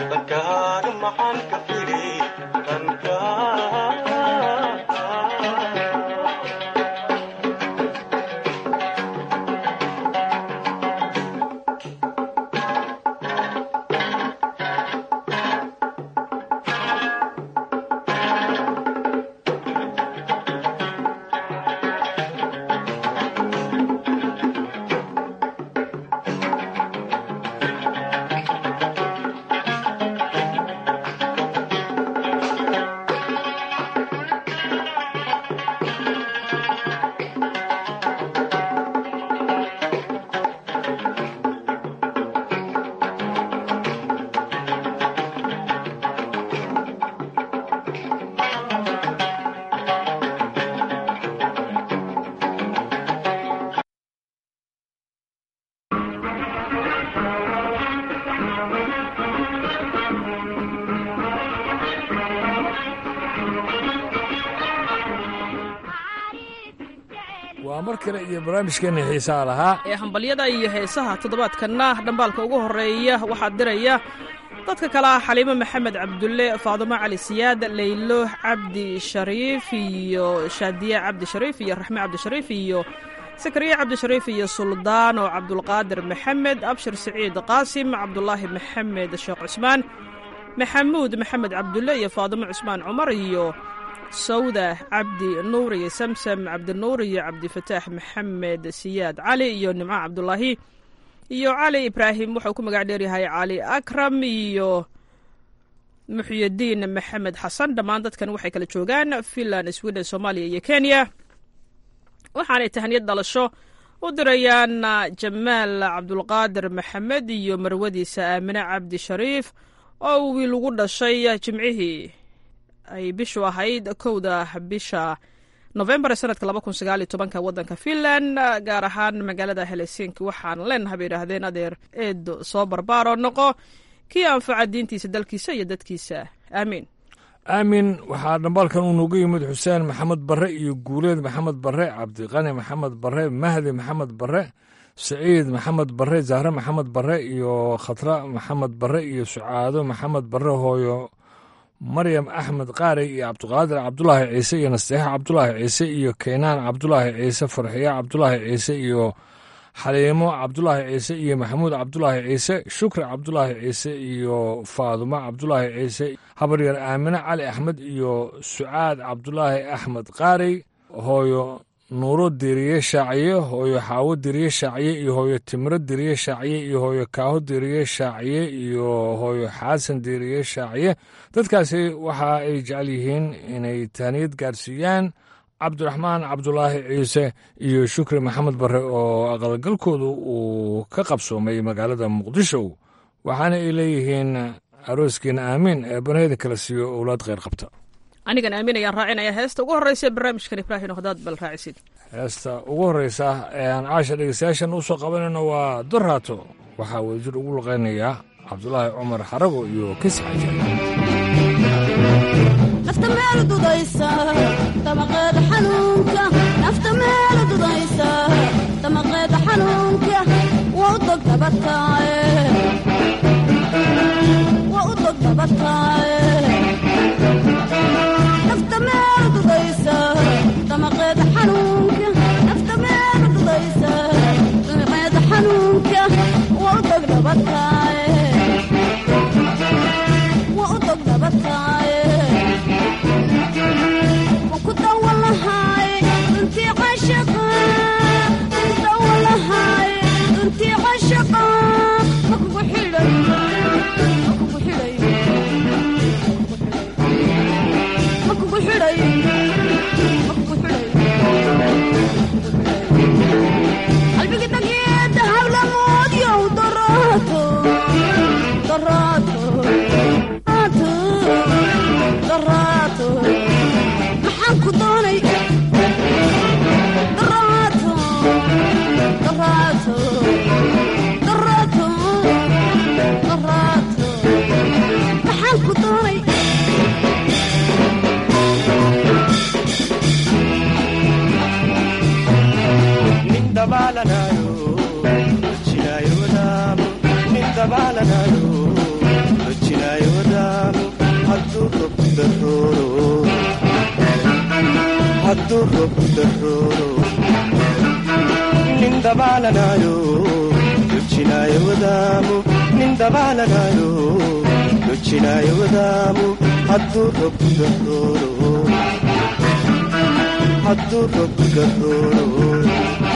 waa mar kale iyo barnaamijkeenna xiisaha lahaa ee hambalyada iyo heesaha toddobaadkanna dhambaalka ugu horreeya waxaa diraya dadka kale ah xaliimo maxamed cabdulle faadumo cali siyaad leylo cabdi shariif iyo shaadiye cabdi shariif iyo raxme cabdishariif iyo sakariye cabdishariif iyo suldaano cabdulqaadir maxamed abshir siciid qaasim cabdulaahi maxamed sheekh cusmaan maxamuud maxamed cabdulle iyo faadumo cusmaan cumar iyo sawda cabdi nuur iyo samsam cabdinuur iyo cabdifataax maxamed siyaad cali iyo nimco cabdulaahi iyo cali ibraahim wuxuu ku magac dheeryahay cali akram iyo muxyidiin maxamed xasan dhammaan dadkan waxay kala joogaan finland sweden soomaaliya iyo kenya waxaanay tahniyad dhalasho u dirayaan jamaal cabdulqaadir maxamed iyo marwadiisa aamine cabdi shariif oo wiil ugu dhashay jimcihii ay bishu ahayd kowda bisha nofembar sanadka laba kun sagaal iyo tobanka waddanka finland gaar ahaan magaalada helsinki waxaan leenahay bay idhaahdeen adeer eedo soo barbaaroo noqo kii anfaca diintiisa dalkiisa iyo dadkiisa aamiin aamin waxaa dhambaalkan uu noogu yimid xuseen maxamed barre iyo guuleed maxamed barre cabdiqani maxamed barre mahdi maxamed barre saciid maxamed barre zahre maxamed barre iyo khatra maxamed barre iyo sucaado maxamed barre hooyo maryam axmed qaarey iyo cabdiqaadir cabdulaahi ciise iyo nasteexa cabdulaahi ciise iyo keynaan cabdulaahi ciise farxiya cabdulaahi ciise iyo xaliimo cabdulaahi ciise iyo maxamuud cabdulaahi ciise shukri cabdulaahi ciise iyo faadumo cabdulaahi ciise habaryar aamine cali axmed iyo sucaad cabdulaahi axmed qaarey hooyo nuuro diriye shaaciye hooyo xaawo diriye shaaciye iyo hooyo timiro diriye shaaciye iyo hooyo kaaho diriye shaaciye iyo hooyo xaasan diriye shaaciye dadkaasi waxa ay jecel yihiin inay taaniyad gaarsiiyaan cabdiraxmaan cabdulaahi ciise iyo shukri maxamed barre oo aqalgalkoodu uu ka qabsoomay magaalada muqdisho waxaana ay leeyihiin arooskiina aamiin ee banayda kala siiyo owlaad kheyr qabta anigan aamin ayaan raacinaya heesta ugu horreysa barnaamijkan ibraahim hadaad bal raacisid heesta ugu horreysa ee aan caasha dhegeystayaashan u soo qabanayno waa doraato waxaa wadajir ugu luqaynayaa cabdulaahi cumar xarago iyo kisxaje nafta meel dudaysa damaqeeda xanuunka nafta meel dudaysa damaqeeda xanuunka waa u dog dabataaye waa u dog dabataaye nafta meel dudaysa damaqeeda xanuunka nafta meel dudaysa damaqeeda xanuunka waa u dog dabataaye waa u dog dabataaye maxaan ku doonay daraato daraato daraato daraato maxaan ku doonay nin dabaalanayo dojinaayo wadaamo nin dabaalanayo dojinaayo wadaamo hadduu robku darooro hadduu robku darooro nin dabaalanayo dojinaayo wadaamo nin dabaalanayo dojinaayo wadaamo hadduu robku darooro hadduu robku darooro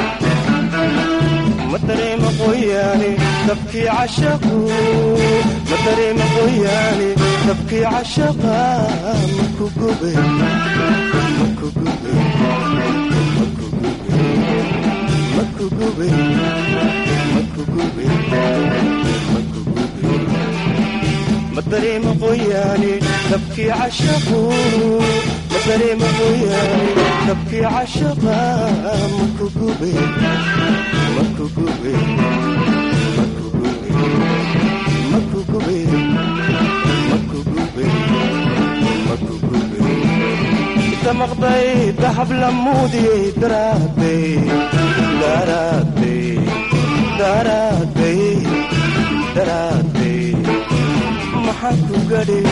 ma dareema qoyaane dabkii cashaqu ma dareema qoyaane dabkii cashaqa maku gube maku gube maku gube maku gube maku gube maku gube ma dareema qoyaane dabkii cashaqu ma dareema qoyaane dabkii cashaqa maku gube maku gube maku gube maku gube maku gube maku gube damaqday dahab la muudiyey daraaday daraaday daraaday daraaday maxaan ku gadhi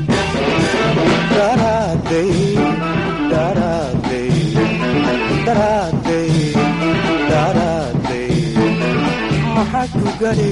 daraaday daraaday daraaday daraaday maxaan ku gadhi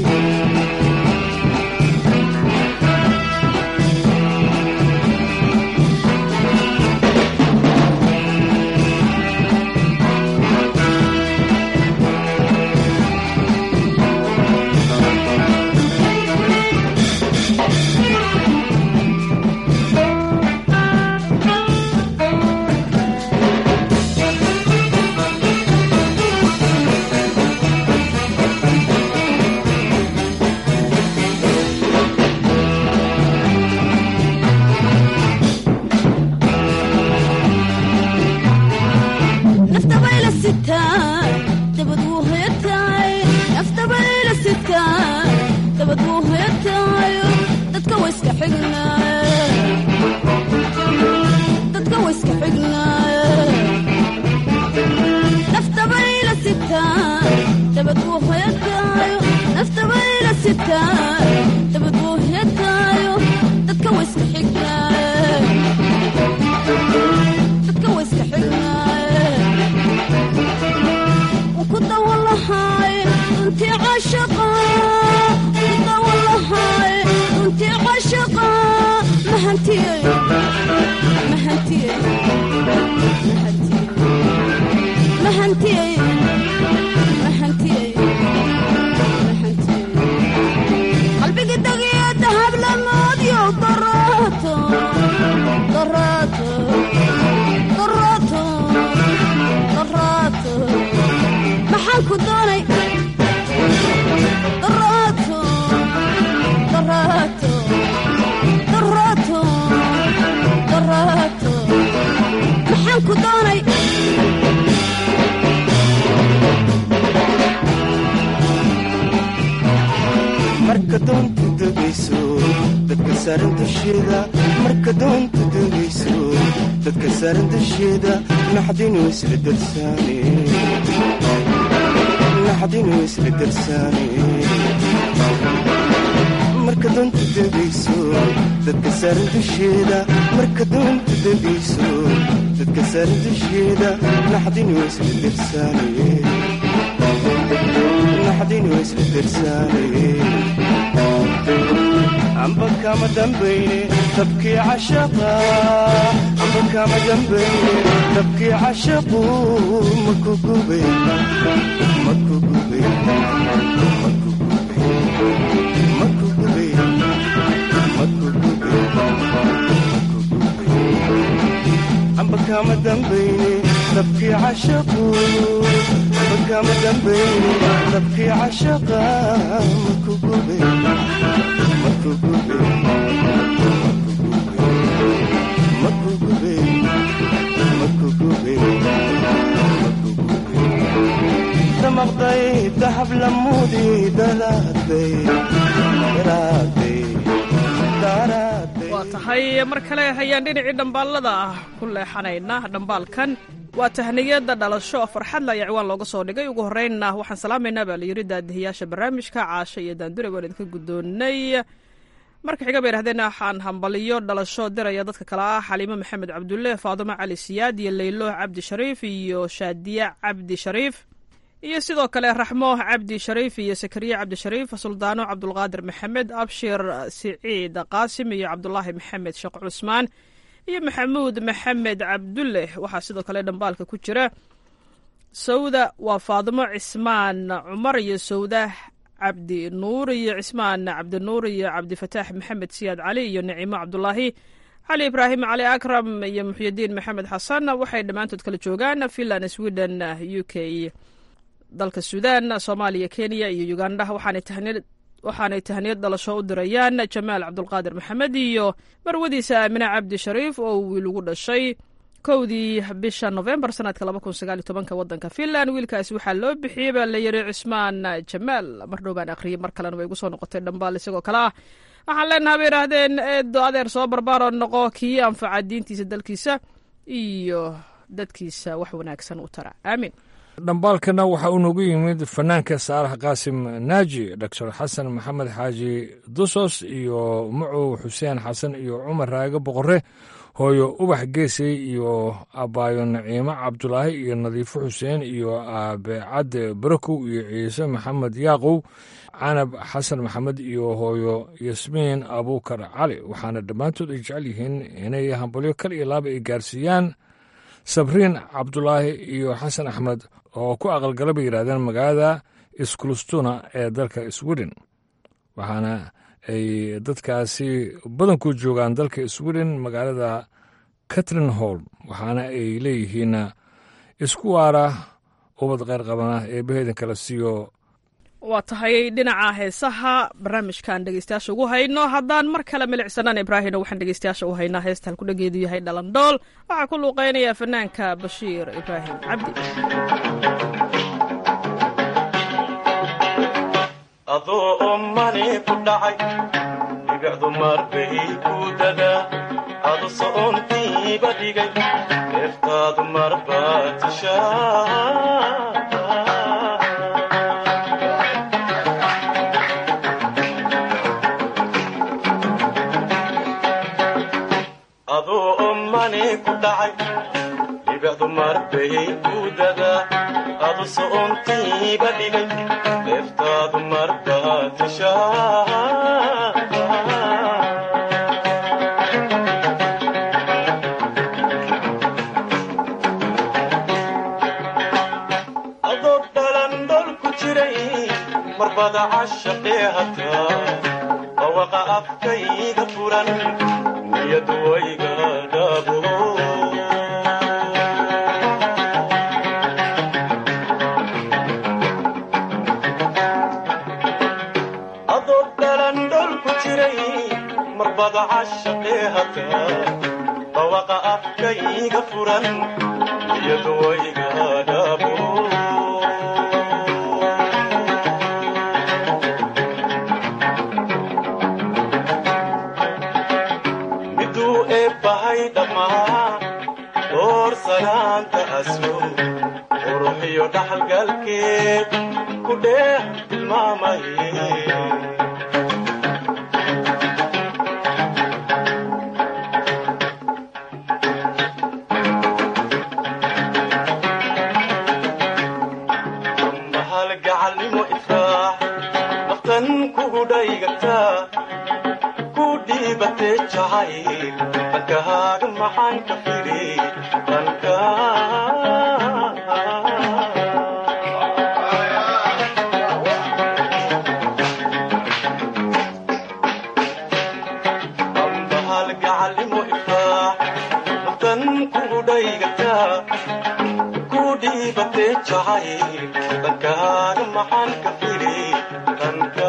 naftabayla sitaa dabad wuu hoyataay naftabayla sitaa dabad wuu hoyataayo dadka wayska xignaay dadka wayska xignaay naftabayla sitaa dabad wuu hoyataayo naftabayla sitaa dabad wuu hoyataayo dadka wayska xignaay dadka wayska xignaay kudawalahay runtii cashaqa kudawalahay runtii cashaqa mahantiyey mahantiyey mahantiyey mahantiyey qalbiga dagiyo dahab lamoodyo daraato daraato daraato daraato maxaan ku doonay daraato daraato daraato daraato maxaan ku doonay marka doontu degayso dadka saaran dusheeda marka doontu degayso dadka saaran dusheeda naxdinu isla darsaane naxdinu isla darsaane marka doontu degayso dadka saaran dusheeda marka doontu degayso dadka saaran dusheeda naxdinu isla darsaane naxdinu isla darsaane amba kama dambayne tabkii cashaqa amba kama dambayne tabkii cashaqu maku gube maku gube maku gube maku gube maku gube maku gube amba kama dambayne tabkii cashaqu amba kama dambayne tabkii cashaqa maku gube damaqday dahab la muudiyey daraaday daraaday daraaday waa tahay mar kale ayaan dhinacii dhambaalada ah ku leexanayna dhambaalkan waa tahniyada dhalasho farxadla ayaa ciwaan looga soo dhigay ugu horreynna waxaan salaamaynaa baa layidhi daadihiyaasha barnaamijka caasho iyo daandure waan idinka guddoonnay marka xiga bay yidhahdeen waxaan hambaliyo dhalasho diraya dadka kale ah xaliimo maxamed cabdulle faadumo cali siyaad iyo laylo cabdi shariif iyo shaadiya cabdi shariif iyo sidoo kale raxmo cabdi shariif iyo sakariya cabdi shariif suldaano cabdulqaadir maxamed abshir siciid qaasim iyo cabdulaahi maxamed sheekh cusmaan iyo maxamuud maxamed cabdulle waxaa sidoo kale dhambaalka ku jira sawda waa faadimo cismaan cumar iyo sawda cabdi nuur iyo cismaan cabdinuur iyo cabdifataax maxamed siyaad cali iyo nicimo cabdulaahi cali ibraahim cali akram iyo muxyidiin maxamed xasan waxay dhammaantood kala joogaan finland sweden u k dalka suudan soomaaliya kenya iyo uganda waxaanay tahniyad dhalasho u dirayaan jamaal cabdulqaadir maxamed iyo marwadiisa aamine cabdi shariif oo wiil ugu dhashay kowdii bisha novembar sanadka wadanka finland wiilkaasi waxaa loo bixiyey baa la yiri cismaan jamaal mar dhow baan akhriyey mar kalena way igu soo noqotay dhambaal isagoo kale ah waxaan leenaha bay yidhaahdeen eedo adeer soo barbaaroo noqo kii anfaca diintiisa dalkiisa iyo dadkiisa wax wanaagsan u tara aamin dhambaalkana waxaa uu noogu yimid fanaanka saalax qaasim naaji doctor xasan maxamed xaaji dusos iyo mucow xuseen xasan iyo cumar raage boqore hooyo ubax geesey iyo abaayo naciimo cabdulaahi iyo nadiifo xuseen iyo aabe cadde barakow iyo ciise maxamed yaaqow canab xasan maxamed iyo hooyo yasmiin abuukar cali waxaana dhammaantood ay jecel yihiin inay hambalyo kal iyo laaba ay gaarsiiyaan sabriin cabdulaahi iyo xasan axmed oo ku aqalgala bay yidhahdeen magaalada iskulustuna ee dalka sweden waxaana ay dadkaasi badanku joogaan dalka sweden magaalada catrin hall waxaana ay leeyihiin isku waara ubad kheyr qabana ee baheedan kala siiyo waa tahay dhinaca heesaha barnaamijkan dhegeystayaasha ugu hayno haddaan mar kale milicsanaan ibraahino waxaan dhegeystayaasha u haynaa heesta halkudhageedu yahay dhalandhool waxaa ku luuqeynaya fanaanka bashiir ibraahim cabdi adoo ommani ku dhacay dhibicdu marbay ku dadaa adu so'ontiiba dhigay deeftaadu marbaa tishaa adoo ommani ku dhacay dhibicdu marbay ku dadaa adu so'ontiiba dhigay deeftaadu marbaa tishaa adoo dhalandhol ku jiray marbada cashaqee hataa bawaqa afkayga furan niyadu wayga dhaabo adoo dhalandhol ku jiray marbada cashaqee hataa bawaqa afkayga furan niyadu wayga dhaabo miduu eebbahay dhammaa door sanaanta aslo quruxiyo dhaxalgalkeed ku dheeh tilmaamaye mahal gacalnimo ifraax naftan kugu dhaygataa ku dhiibatee jacayl dhankahaaga maxaan ka firi dhanka ambahal gacalnimo ifraax naftan kugu dhaygataa ku dhiibatee jacayl dhankahaaga maxaan ka firi dhanka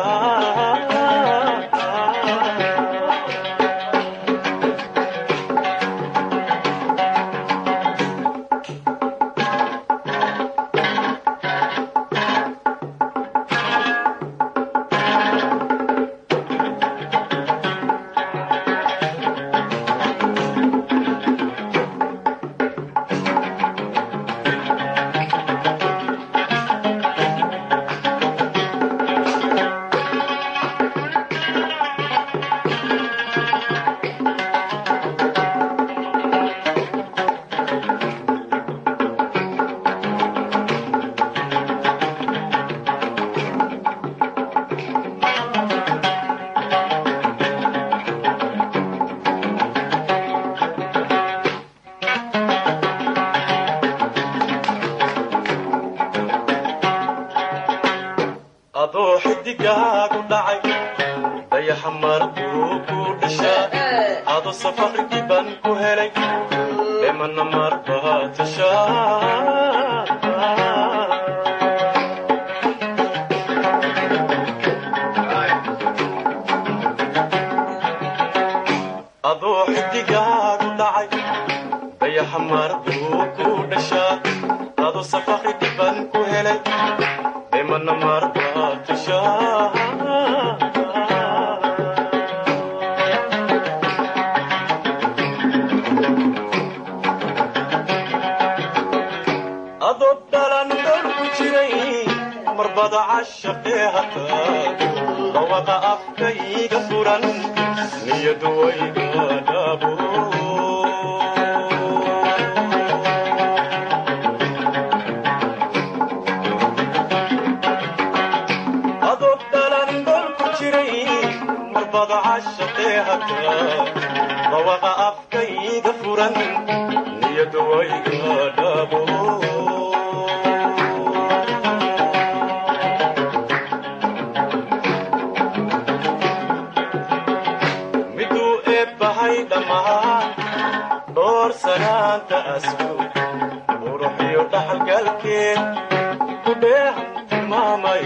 adoo xidigaagu dhacay dayaxa marbuu ku dhashaa ado safar dhiban ku helay dhimana marbaa tashaa adoo xidigaagu dhacay dayaxa marbuu ku dhashaa ado safar dhiban ku helay dhimana marbaa tashaa marbada cashaqee hataa dhawaqa afkayga furan niyadu wayga dhabo adoog dhalan dhol ku jiray marbada cashaqee hataa dhawaqa afkayga furan niyadu wayga dhabo miduu eebbahay dhammaan dhoor sanaanta asku quruxiyo dhaxalgalkeed ku dheehan tilmaamay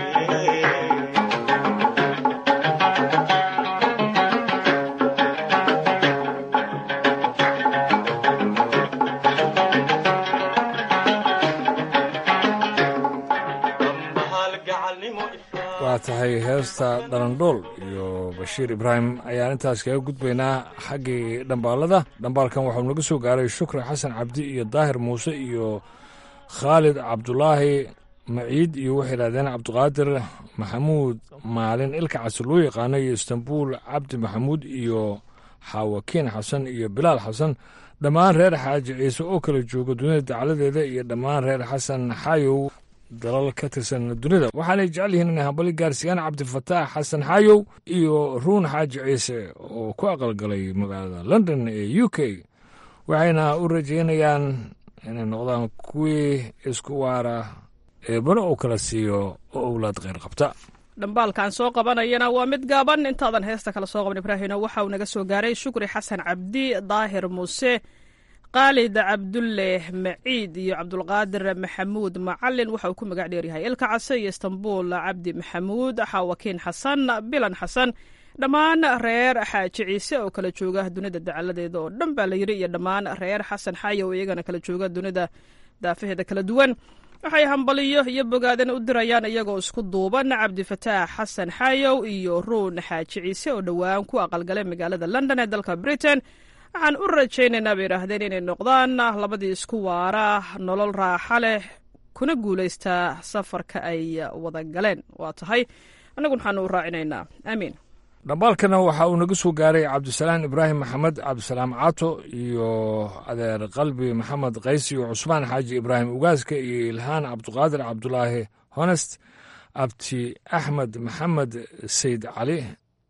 waa tahay heesta dhalandhool iyo bashiir ibraahim ayaan intaas kaga gudbaynaa xaggii dhambaalada dhambaalkan waxau naga soo gaaray shukri xasan cabdi iyo daahir muuse iyo khaalid cabdulaahi maciid iyo waxay yidhahdeen cabdiqaadir maxamuud maalin ilka casi loo yaqaano iyo istanbuul cabdi maxamuud iyo xaawakiin xasan iyo bilaal xasan dhammaan reer xaaji ciise oo kala jooga dunida dacladeeda iyo dhammaan reer xasan xaayow dalal ka tirsan dunida waxaanay jecel yihiin inay hambali gaarsiiyaan cabdifataax xasan xaayow iyo ruun xaaji ciise oo ku aqalgalay magaalada london ee u k waxayna u rajeynayaan inay noqdaan kuwii isku waara eebana uu kala siiyo oo owlaad kheyr qabta dhambaalkan soo qabanayana waa mid gaaban intaadan heesta kale soo qaban ibraahino waxa uu naga soo gaaray shukri xasan cabdi daahir muuse khaalid cabdulle maciid iyo cabdulqaadir maxamuud macalin waxa uu ku magac dheeryahay ilka case iyo istanbuul cabdi maxamuud xaawakiin xasan bilan xasan dhammaan reer xaaji ciise oo kala jooga dunida dacaladeeda oo dhan baa la yidhi iyo dhammaan reer xasan xayow iyagana kala jooga dunida daafaheeda kala duwan waxay hambaliyo iyo bogaadana u dirayaan iyagoo isku duuban cabdifataax xasan xayow iyo ruun xaaji ciise oo dhowaan ku aqalgalay magaalada london ee dalka britain waxaan u rajaynaynaa bay idhaahdeen inay noqdaan labadii isku waara nolol raaxa leh kuna guulaystaa safarka ay wada galeen waa tahay annaguna waxaanu u raacinaynaa aamiin dhambaalkana waxa uu naga soo gaaray cabdisalaam ibraahim maxamed cabdisalaam cato iyo adeer qalbi maxamed kaysi iyo cusmaan xaaji ibraahim ugaaska iyo ilhaan cabduqaadir cabdulaahi honest abti axmed maxamed sayd cali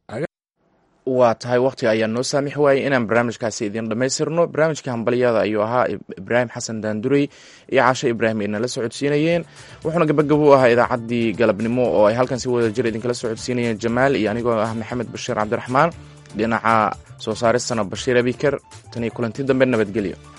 waa tahay wakhtiga ayaa noo saamix waayey inaan barnaamijkaasi idin dhammaystirno barnaamijka hambalyada ayuu ahaa ibraahim xasan daandurey iyo caasho ibraahim ay nala socodsiinayeen wuxuuna gabagabo u ahaa idaacaddii galabnimo oo ay halkan si wada jir idinkala socodsiinayeen jamaal iyo anigoo ah maxamed bashiir cabdiraxmaan dhinaca soo saaristana bashiir abiker tan iyo kulanti dambe nabadgelyo